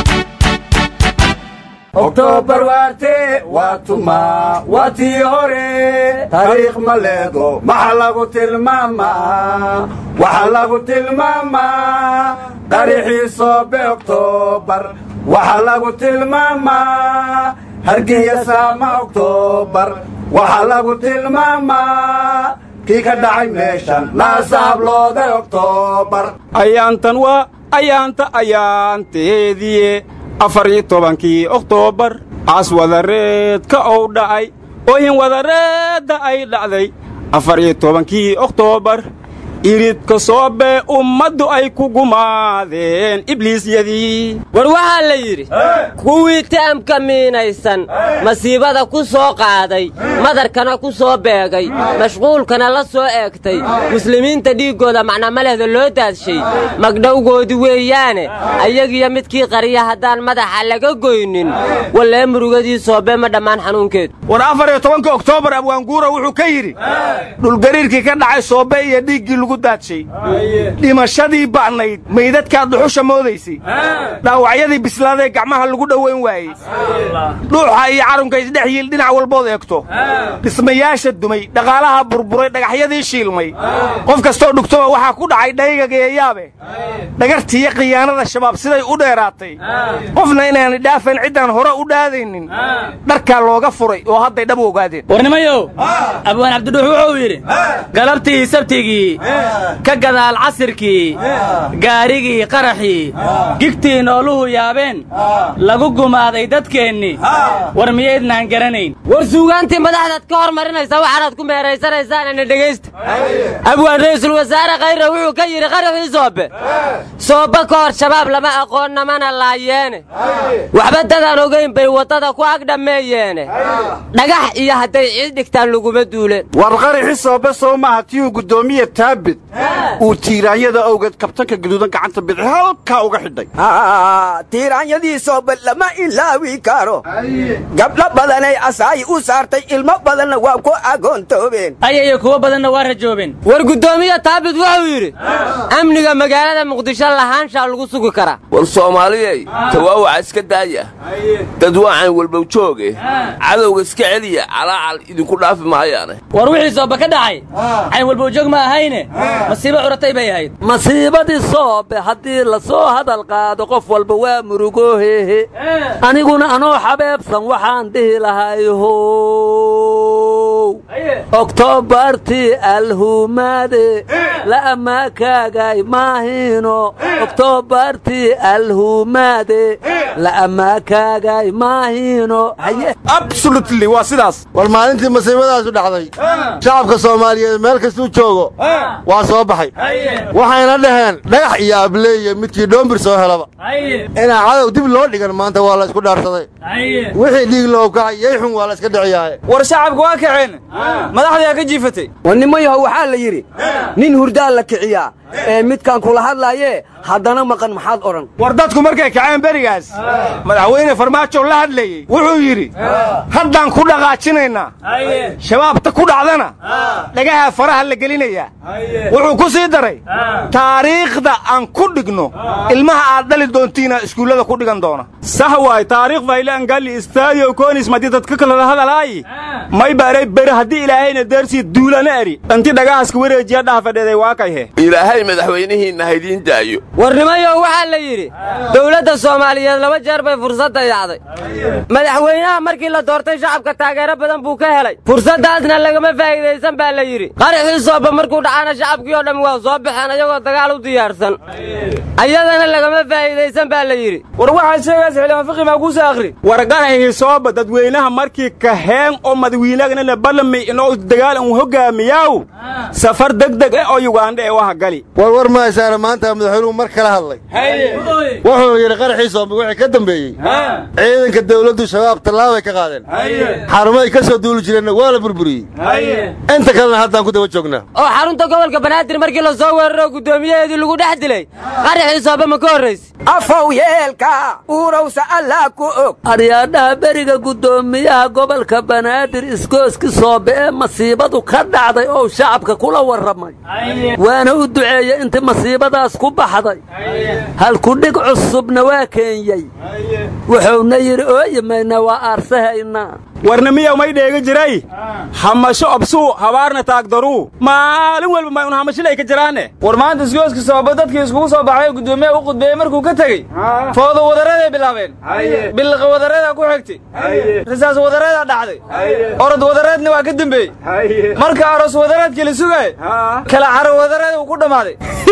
oktoobar waarte waa tuma waa tii hore taariikh ma leedo maxa lagu tilmaamaa waxa lagu tilmaamaa qarixii soobe oktoobar waxa lagu tilmaamaa hargiya saama oktoobar waxa lagu tilmaamaa kii ka dhacay meeshan laasahablooda oktoobar ayaantan waa ayaanta ayaanteediye afar iyo tobankii oktoobar caas wadareedka ou dhacay oohin wadareedda ay dhacday afar iyo tobankii oktoobar iridka soobe ummaddu ay ku gumaadeen ibliisyadii war waxaa la yidhi kuwii taamka miinaysan masiibada ku soo qaaday madarkana ku soo beegay mashquulkana la soo eegtay muslimiinta dhiiggooda macnamalehda loo daadshay magdhowgoodi weeyaane ayagiyo midkii qariya haddaan madaxa laga goynin wallee murugadii soobe ma dhammaan xanuunkeedu war afar iyo tobanka oktoobar abwaanguura wuxuu ka yidhi dhulgariirkii ka dhacay soobe iyo dhiiggii lagu daadshay dhimashadii ba'nayd maydadkaad dhuxusha moodaysay dhaawacyadii bislaaday gacmaha lagu dhowayn waayey dhuuxa iyo carunka isdhex yiil dhinac walbood eegto dhismayaasha dumay dhaqaalaha burburay dhagaxyadii shiilmay qof kastoo dhugtoba waxaa ku dhacay dhaygageeyaabe dhagartiiyo khiyaanada shabaab siday u dheeraatay qofna inaanay dhaafayn ciddaan hore u dhaadaynin dharkaa looga furay oo hadday dhab u ogaadeen warnimayow abwaan cabdidhuux wuxuu yidhi galabtii sabtigii ka gadaal casirkii gaarigii qaraxii gigtii nooluhu yaabeen lagu gumaaday dadkeennii war miyaydnaan garanayn war suugaantii madaxdaad ka hor marinaysaa waxaanaad ku meeraysanaysaan dhegaysta abwaan ra'iisul wasaare khayre wuxuu ka yidhi qaraxii soobe soobe ka hor shabaab lama aqoon namana laayeene waxba dadaan ogayn bay waddada ku ag dhammeeyeene dhagax iyo hadday ciid dhigtaan laguma duuleen war qaraxi soobe soo maaha tiyuu guddoomiye taabid uu tiiraanyada awgeed kabtanka gaduudan gacanta bidix halkaa uga xidhay tiiraanyadii soobe lama ilaawi karo gabdho badanay asaayi u saartay ilmo badanna waa ku agoontoobeen ayayo kuwo badanna waa rajoobeen war guddoomiye taabid wuxuu yidhi amniga magaalada muqdisho lahaanshaa lagu sugi karaa war soomaaliyey tawaawaca iska daaya dad waacan walbow jooge cadowga iska celiya calaacal idinku dhaafi maayaane war wixii soobe ka dhacay cayn walbow joog ma ahayne masiibo curatay bay ahayd masiibadii soobe haddii la soo hadal qaado qof walba waa murugoohehe aniguna anoo xabeebsan waxaan dhihi lahay how oktoobartii alhumaade la ammaakaagay maahino oktoobartii alhumaade la ammaakaagay maahino absolutely waa sidaas war maalintii masiibadaasu dhacday shacabka soomaaliyeed meel kastuu joogo waa soo baxay waxayna dhaheen dhagax iyo ableeye midkii dhoombir soo helaba inaa cadow dib loo dhigan maanta waa la isku dhaarsaday wixii dhiig loo kacay yeyxun waa la iska dhiciyaaye war shacabku waa kaceen madaxdaa ka jiifatay war nimayahow waxaa la yidhi nin hurdaa la kiciyaa ee midkaan kula hadlaayee haddana maqan maxaad odhan war dadku markay kaceen berigaas madaxweyne farmaajo la hadlayey wuxuu yidhi haddaan ku dhaqaajinaynaa shabaabta ku dhacdana dhagaha faraha la gelinayaa wuxuu ku sii daray taariikhda aan ku dhigno ilmaha aad dhali doontiina iskuullada ku dhigan doona sax waay taariikh faylaan galli istaadio koonis madi dadka kalada hadalaayi may baaray beri haddii ilaahayna deersii duulana eri dhanti dhagahaska wareejiya dhaha fadheeday waa kayhe ilaahay madaxweynihiinna haydiin daayo warnimayow waxaa la yidhi dowladda soomaaliyeed laba jeer bay fursad dayacday madaxweynaha markii la doortay shacabka taageero badan buu ka helay fursaddaasna lagama faa'iidaysan baa la yidhi qaraxii sooba markuu dhacana shacabkii oo dhammi waa soo baxeen ayagoo dagaal u diyaarsan ayadana lagama faa'iidaysan baa la yidhi war waxaad sheegaas xildhibaan fiqi maa kuusa akhri war qaraxii sooba dadweynaha markii kaheen oo madawiinagana la ballamay inoo dagaal un hogaamiyaaw safar degdeg eh oo yugandha ee waha gali war war mahaysaana maanta madaxweynuhu mar kala hadlay wuxuu yidhi qaraxii soobe wixii ka dambeeyey ciidanka dawladdu shabaab tallaabay ka qaadeen xarumahay ka soo duuli jireenna waa la burburiyey inta kalena haddaan ku daba joognaa oo xarunta gobolka banaadir markii la soo weeraro guddoomiyaheedii lagu dhex dilay qaraxii soobe ma ka horrayse afow yeelka uurowsa allaa ku og aryaadhaha beriga guddoomiyaha gobolka banaadir isgooski soobe ee masiibadu ka dhacday oo shacabka kula warramay waana u duceeyey intii masiibadaas ku baxday halkudhig cusubna waa keenyey wuxuuna yidhi ooyimayna waa aarsahaynaa warnamiya may dheega jiray hamasho obsuu habaarna taagdaruu maalin walba may un hamashilay ka jiraane war maanta isgooska sababa dadkii iskugu soo baxay oo guddoomiyaha u qudbeeyey markuu ka tegey fooda wadaraday bilaabeen billiqa wadaradaa ku xigtay risaas wadaradaa dhacday orod wadareedna waa ka dembeeyey marka aroos wadareedkii la sugaay kala caro wadareed uu ku dhammaaday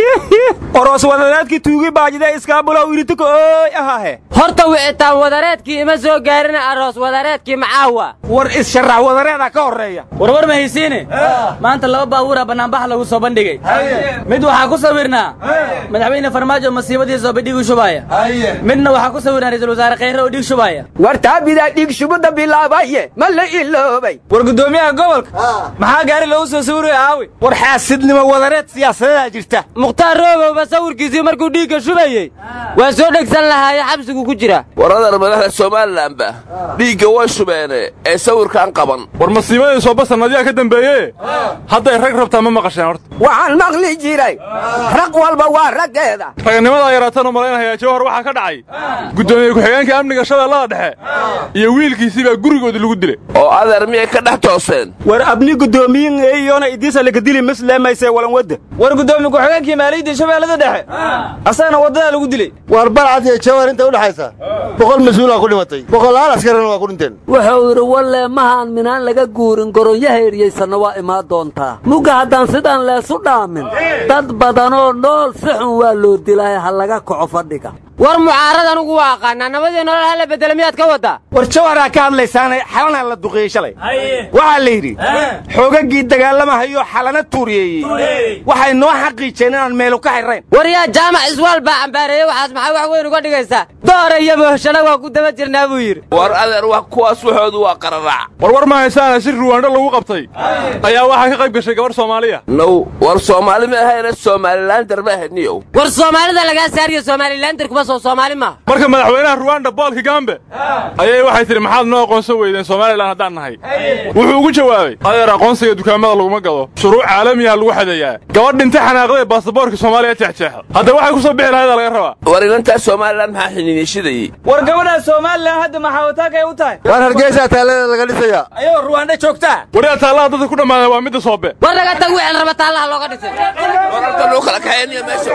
oros wadareedkii tuugi baajida iskaabulow irituka ooy ahaahe horta wicitaan wadareedkii ima soo gaarina aroos wadareedkii macaawa war is-sharax wadareeda ka horreeya warwar ma haysiine maanta laba baabuura bannaanbax lagu soo bandhigay mid waxaa ku sawirnaa madaxweyne farmaajo masiibadii soobe dhiig u shubaya midna waxaa ku sawirnaa ra'iisul wasaare khayre oo dhiig shubaya war taabidaa dhiig shubidda bilaabaye ma la iloobay war guddoomiyaha gobolka maxaa gaari loogu soo sawiraya aawi war xaasidnimo wadareed siyaasadedaa jirta mukhtaar roobowba sawirkiisii markuu dhiigga shubayey waa soo dhegsan lahaaye xabsigu ku jira waradar madaxda somalilanba dhiigga way shubeene ee sawirkaan qaban war masiibadii sooba sannadiyaa ka dambeeye hadday rag rabtaa ma maqasheen horta waxaan maqli jiray rag walba waa raggeeda raganimadaa yaraataan u malaynayaa jawhar waxaa ka dhacay guddoomiye ku-xigeenka amniga shabeellada dhexe iyo wiilkiisii baa gurigoodii lagu dilay oo adeer miyay ka dhex tooseen war abni guddoomiyin eeyona idiisa lakadili maslaamayse walan wadda war guddoomiye ku-xigeenkii maaliyadda shabeellada dhexe asagana waddadaa lagu dilay war balcad iyo jawhar inta u dhexaysa boqol mas-uulaa ku dhimatay boqolaal askarina waa ku dhinteen wuxuu yidhi walle mahaan minaan laga guurin goronyaha eryaysanna waa imaan doontaa mugga haddaan sidaan leesu dhaamin dad badanoo nool si xun waa loo dilaayo ha laga kaco fadhiga war mucaarad anugu waa aqaanaa nabadii nolol hala bedela miyaad ka waddaa war jawharaa ka hadlaysaana xalanaa la duqeeyey shalay waxaa la yidhi xoogaggii dagaalamahayo xalana tuuriyeeyey waxay noo xaqiijeen inaan meelu ka xirrayn war yaa jaamac iswaal baa cambaareeyey waxaas maxaa wax weyn uga dhigaysaa doora iyo mooshana waa ku daba jirnaa buu yidhi war adeer wax kuwaas waxoodu waa qararaac war war ma haysaana si ruwaandho lagu qabtay ayaa waxaa ka qayb gashay gabarh soomaaliya now war soomaali ma ahayna somalilander ma ahaniyow war soomaalida lagaa saariyo somalilander kuma soo soomaali maaha marka madaxweynaha ruwanda bool kigambe ayay waxay tidhi maxaad noo aqoonsan weydeen somalilan haddaan nahay wuxuu ugu jawaabay adeer aqoonsiga dukaamada laguma gado shuruuc caalamiyaha lagu xadeeyaa gabadh dhinta xanaaqday baasaboorka soomaaliya jeexjeexa hadda waxay ku soo bixi lahayd laga rabaa war inantaa somalilan maxaa xiniinishidayey war gabadhaa somalilan hadda maxaawataakay u tahay waar hargeysaa taallada laga dhisayaa ayagoo ruwaandho joogtaa wariyaa taallaha dadka ku dhammaada waa midda soobe war naga tag wixii raba taallaha looga dhisay wararka loo kala kaxeynaya meesha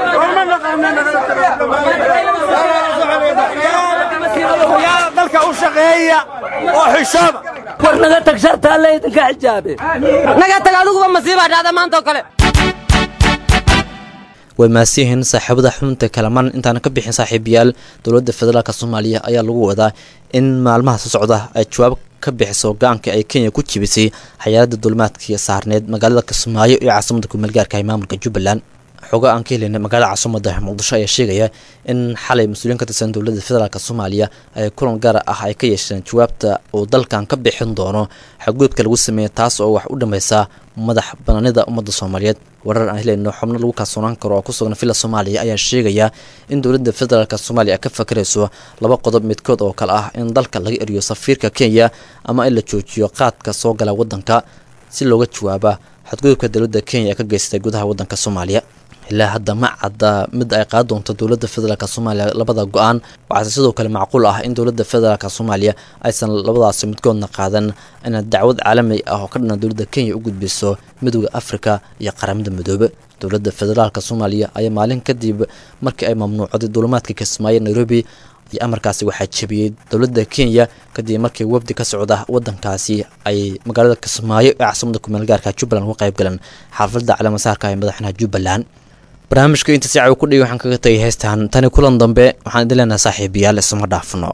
dalka u shaqeeya oo xishooda war naga tag shartaalle idinka xijaabe naga tag adiguba masiibaa dhacda maanta oo kale way maasiyihiin saaxiibada xubinta kalamaan intaana ka bixin saaxiibayaal dowladda federaalk soomaaliya ayaa lagu wadaa in maalmaha soo socda ay jawaab ka bixiso go-aanka ay kenya ku jibisay xayaalada dulmaadkii saarneed magaalada kismaayo iyo caasimada kumeelgaarka ee maamulka jubbaland xogo aan ka helina magaalada caasimada muqdisho ayaa sheegaya in xalay mas-uuliyiin ka tirsan dowladda federaalk soomaaliya ay kulan gaar ah ay ka yeesheen jawaabta uu dalkan ka bixin doono xaguudka lagu sameeya taas oo wax u dhammaysa madax banaanida ummadda soomaaliyeed warar aan helayno xubno lagu kalsoonaan karo oo ku sugan villa soomaaliya ayaa sheegaya in dowladda federaalk soomaaliya ka fakarayso laba qodob midkood oo kale ah in dalka laga eriyo safiirka kenya ama in la joojiyo qaadka soo gala waddanka si looga jawaaba xadgudubka dowladda kenya ee ka geystay gudaha waddanka soomaaliya ilaa hadda ma cadda mid ay qaadi doonto dowladda federaalk soomaaliya labada go-aan waxaase sidoo kale macquul ah in dowladda federaalk soomaaliya aysan labadaasi midkoodna qaadan ina dacwad caalami ah oo ka dhana dowladda kenya u gudbiso midooda afrika iyo qaramada midoobe dowladda federaalk soomaaliya ayaa maalin kadib markii ay mamnuucday duulimaadka kismaayo nairobi iyo amarkaasi waxaa jebiyey dowladda kenya kadib markii wafdi ka socda wadankaasi ay magaalada kismaayo ee caasimada kumeelgaarka jubbaland uga qayb galeen xaafadda caleemasaarka ee madaxweynaha jubbaland barnaamijka inta si cawi ku dhigi waxaan kaga tagay heystaan tani kulan dambe waxaan idin leenahay saaxiibayaal isma dhaafno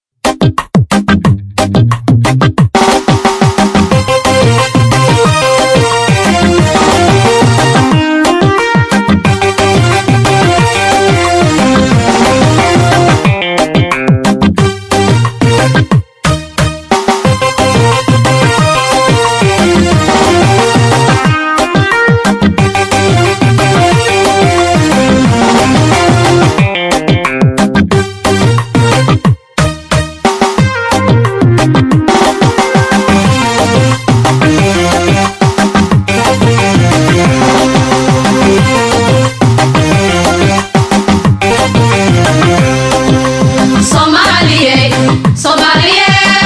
Somaliye, Somaliye,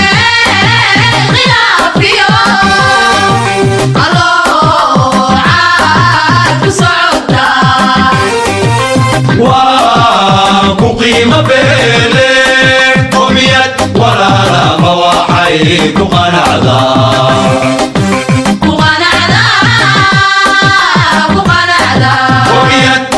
khilaafkiyo alloocaad ku socota. waa ku qiimo beele qomiyad walaalama waxay ku qanacdaa Ku qanacda, ku qanacda. qomiyad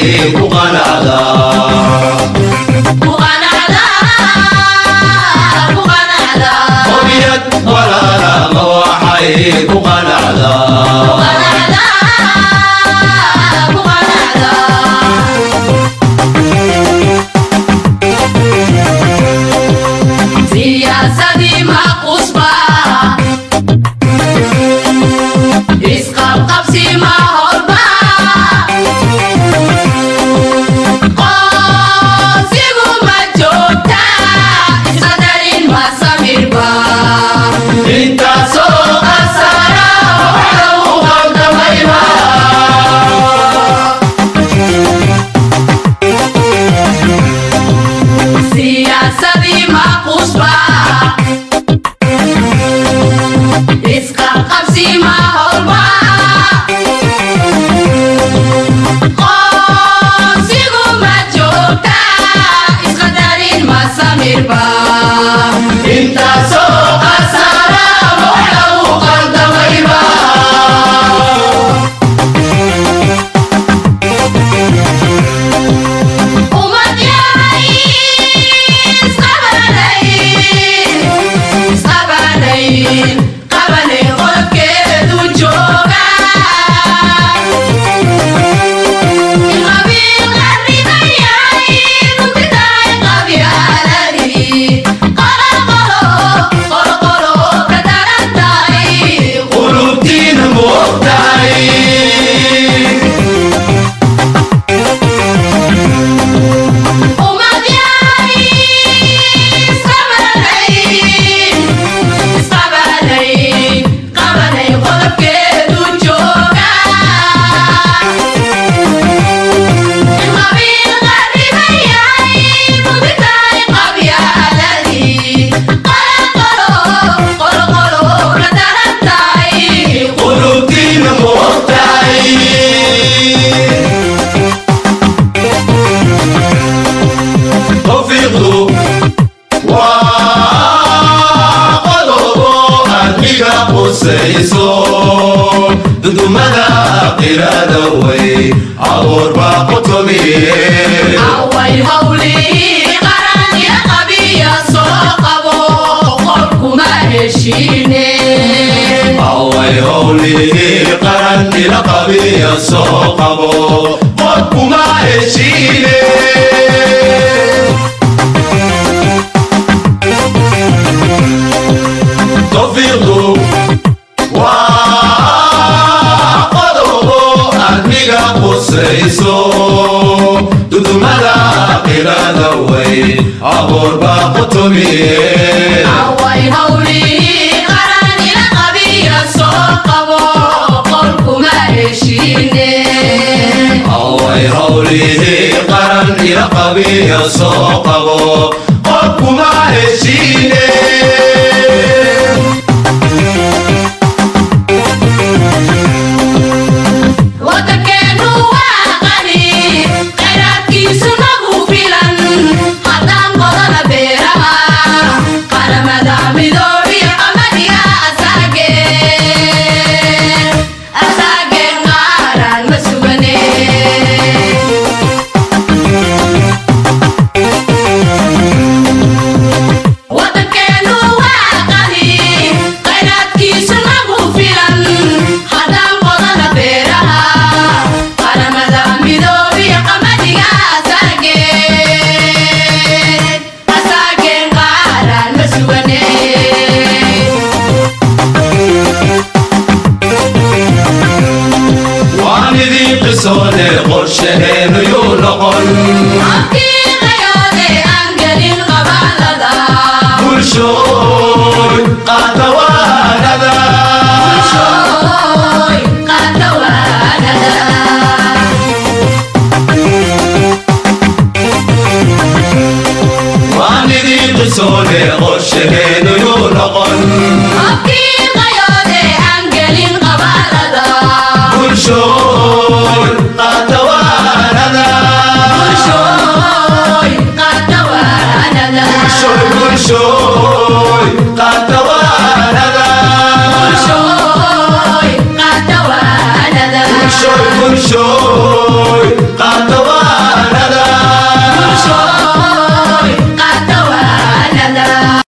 ku qanacdaa qomiyad walaala ma waxay ku qanacdaa siyaasadii maqusba isqabqabsi ma horba qoosigu ma joogta isqadarin ma samirba intaasoo qasara waxa u qaldamayba siyaasadii maqusba isqabqabsi ma horba qoosigu ma joogta isqadarin ma samirba intaasoo qasara waxa u qaldamayba Ummad yahay isqabanay, isqabanay, qabanay qolkeedu jooga. In qabiil qarriban yahay, runti tahay qabyaaladii. Qolo, qolo, qolo, qolo ka daran tahay. qulubtiina moogtahay Ummad yahay isqabanay, isqabanay, qabanay qolkeedu jooga. In qabiil qarriban yahay, runti tahay qabyaaladii. Qolo, qolo, qolo, qolo ka daran tahay. qulubtiina moogtahay tawfiiqdu waa qodobo admiga qusayso dudumada qirada way abuur baa qutumiye Away hawlii qaran iyo qabiya soo qabo, qolkuma heshiine. away howlihii qaran ila qabiya soo qabo qodkuma heshiine tawfiiqdu waa qodobo admiga qusayso dudumada qirada way abuur baa qutumiye Away hawlii qaran iyo qabiya soo qabo, qolkuma heshiine. away howlihii qaran ila qabiya soo qabo qodkuma heshiine Wadankeenu waa qani, kheyraadkiisu nagu filan. Haddaan qodana beeraha, qaramada midoobiya qamadiga asaageen. Asaageen qaaraan ma sugane. Wadankeenu waa qani, kheyraadkiisu nagu filan. Haddaan qodana beeraha, qaramada midoobiya qamadiga asaageen. Asaageen qaaraan ma sugane. waan idin qisoone qorshaheenu yuu noqon Haqiiqayoode aan gelin qabaalada. bulshooy qaata waanada Bulshooy, qaata waanada. waan idin qisoone qorshaheenu yuu noqon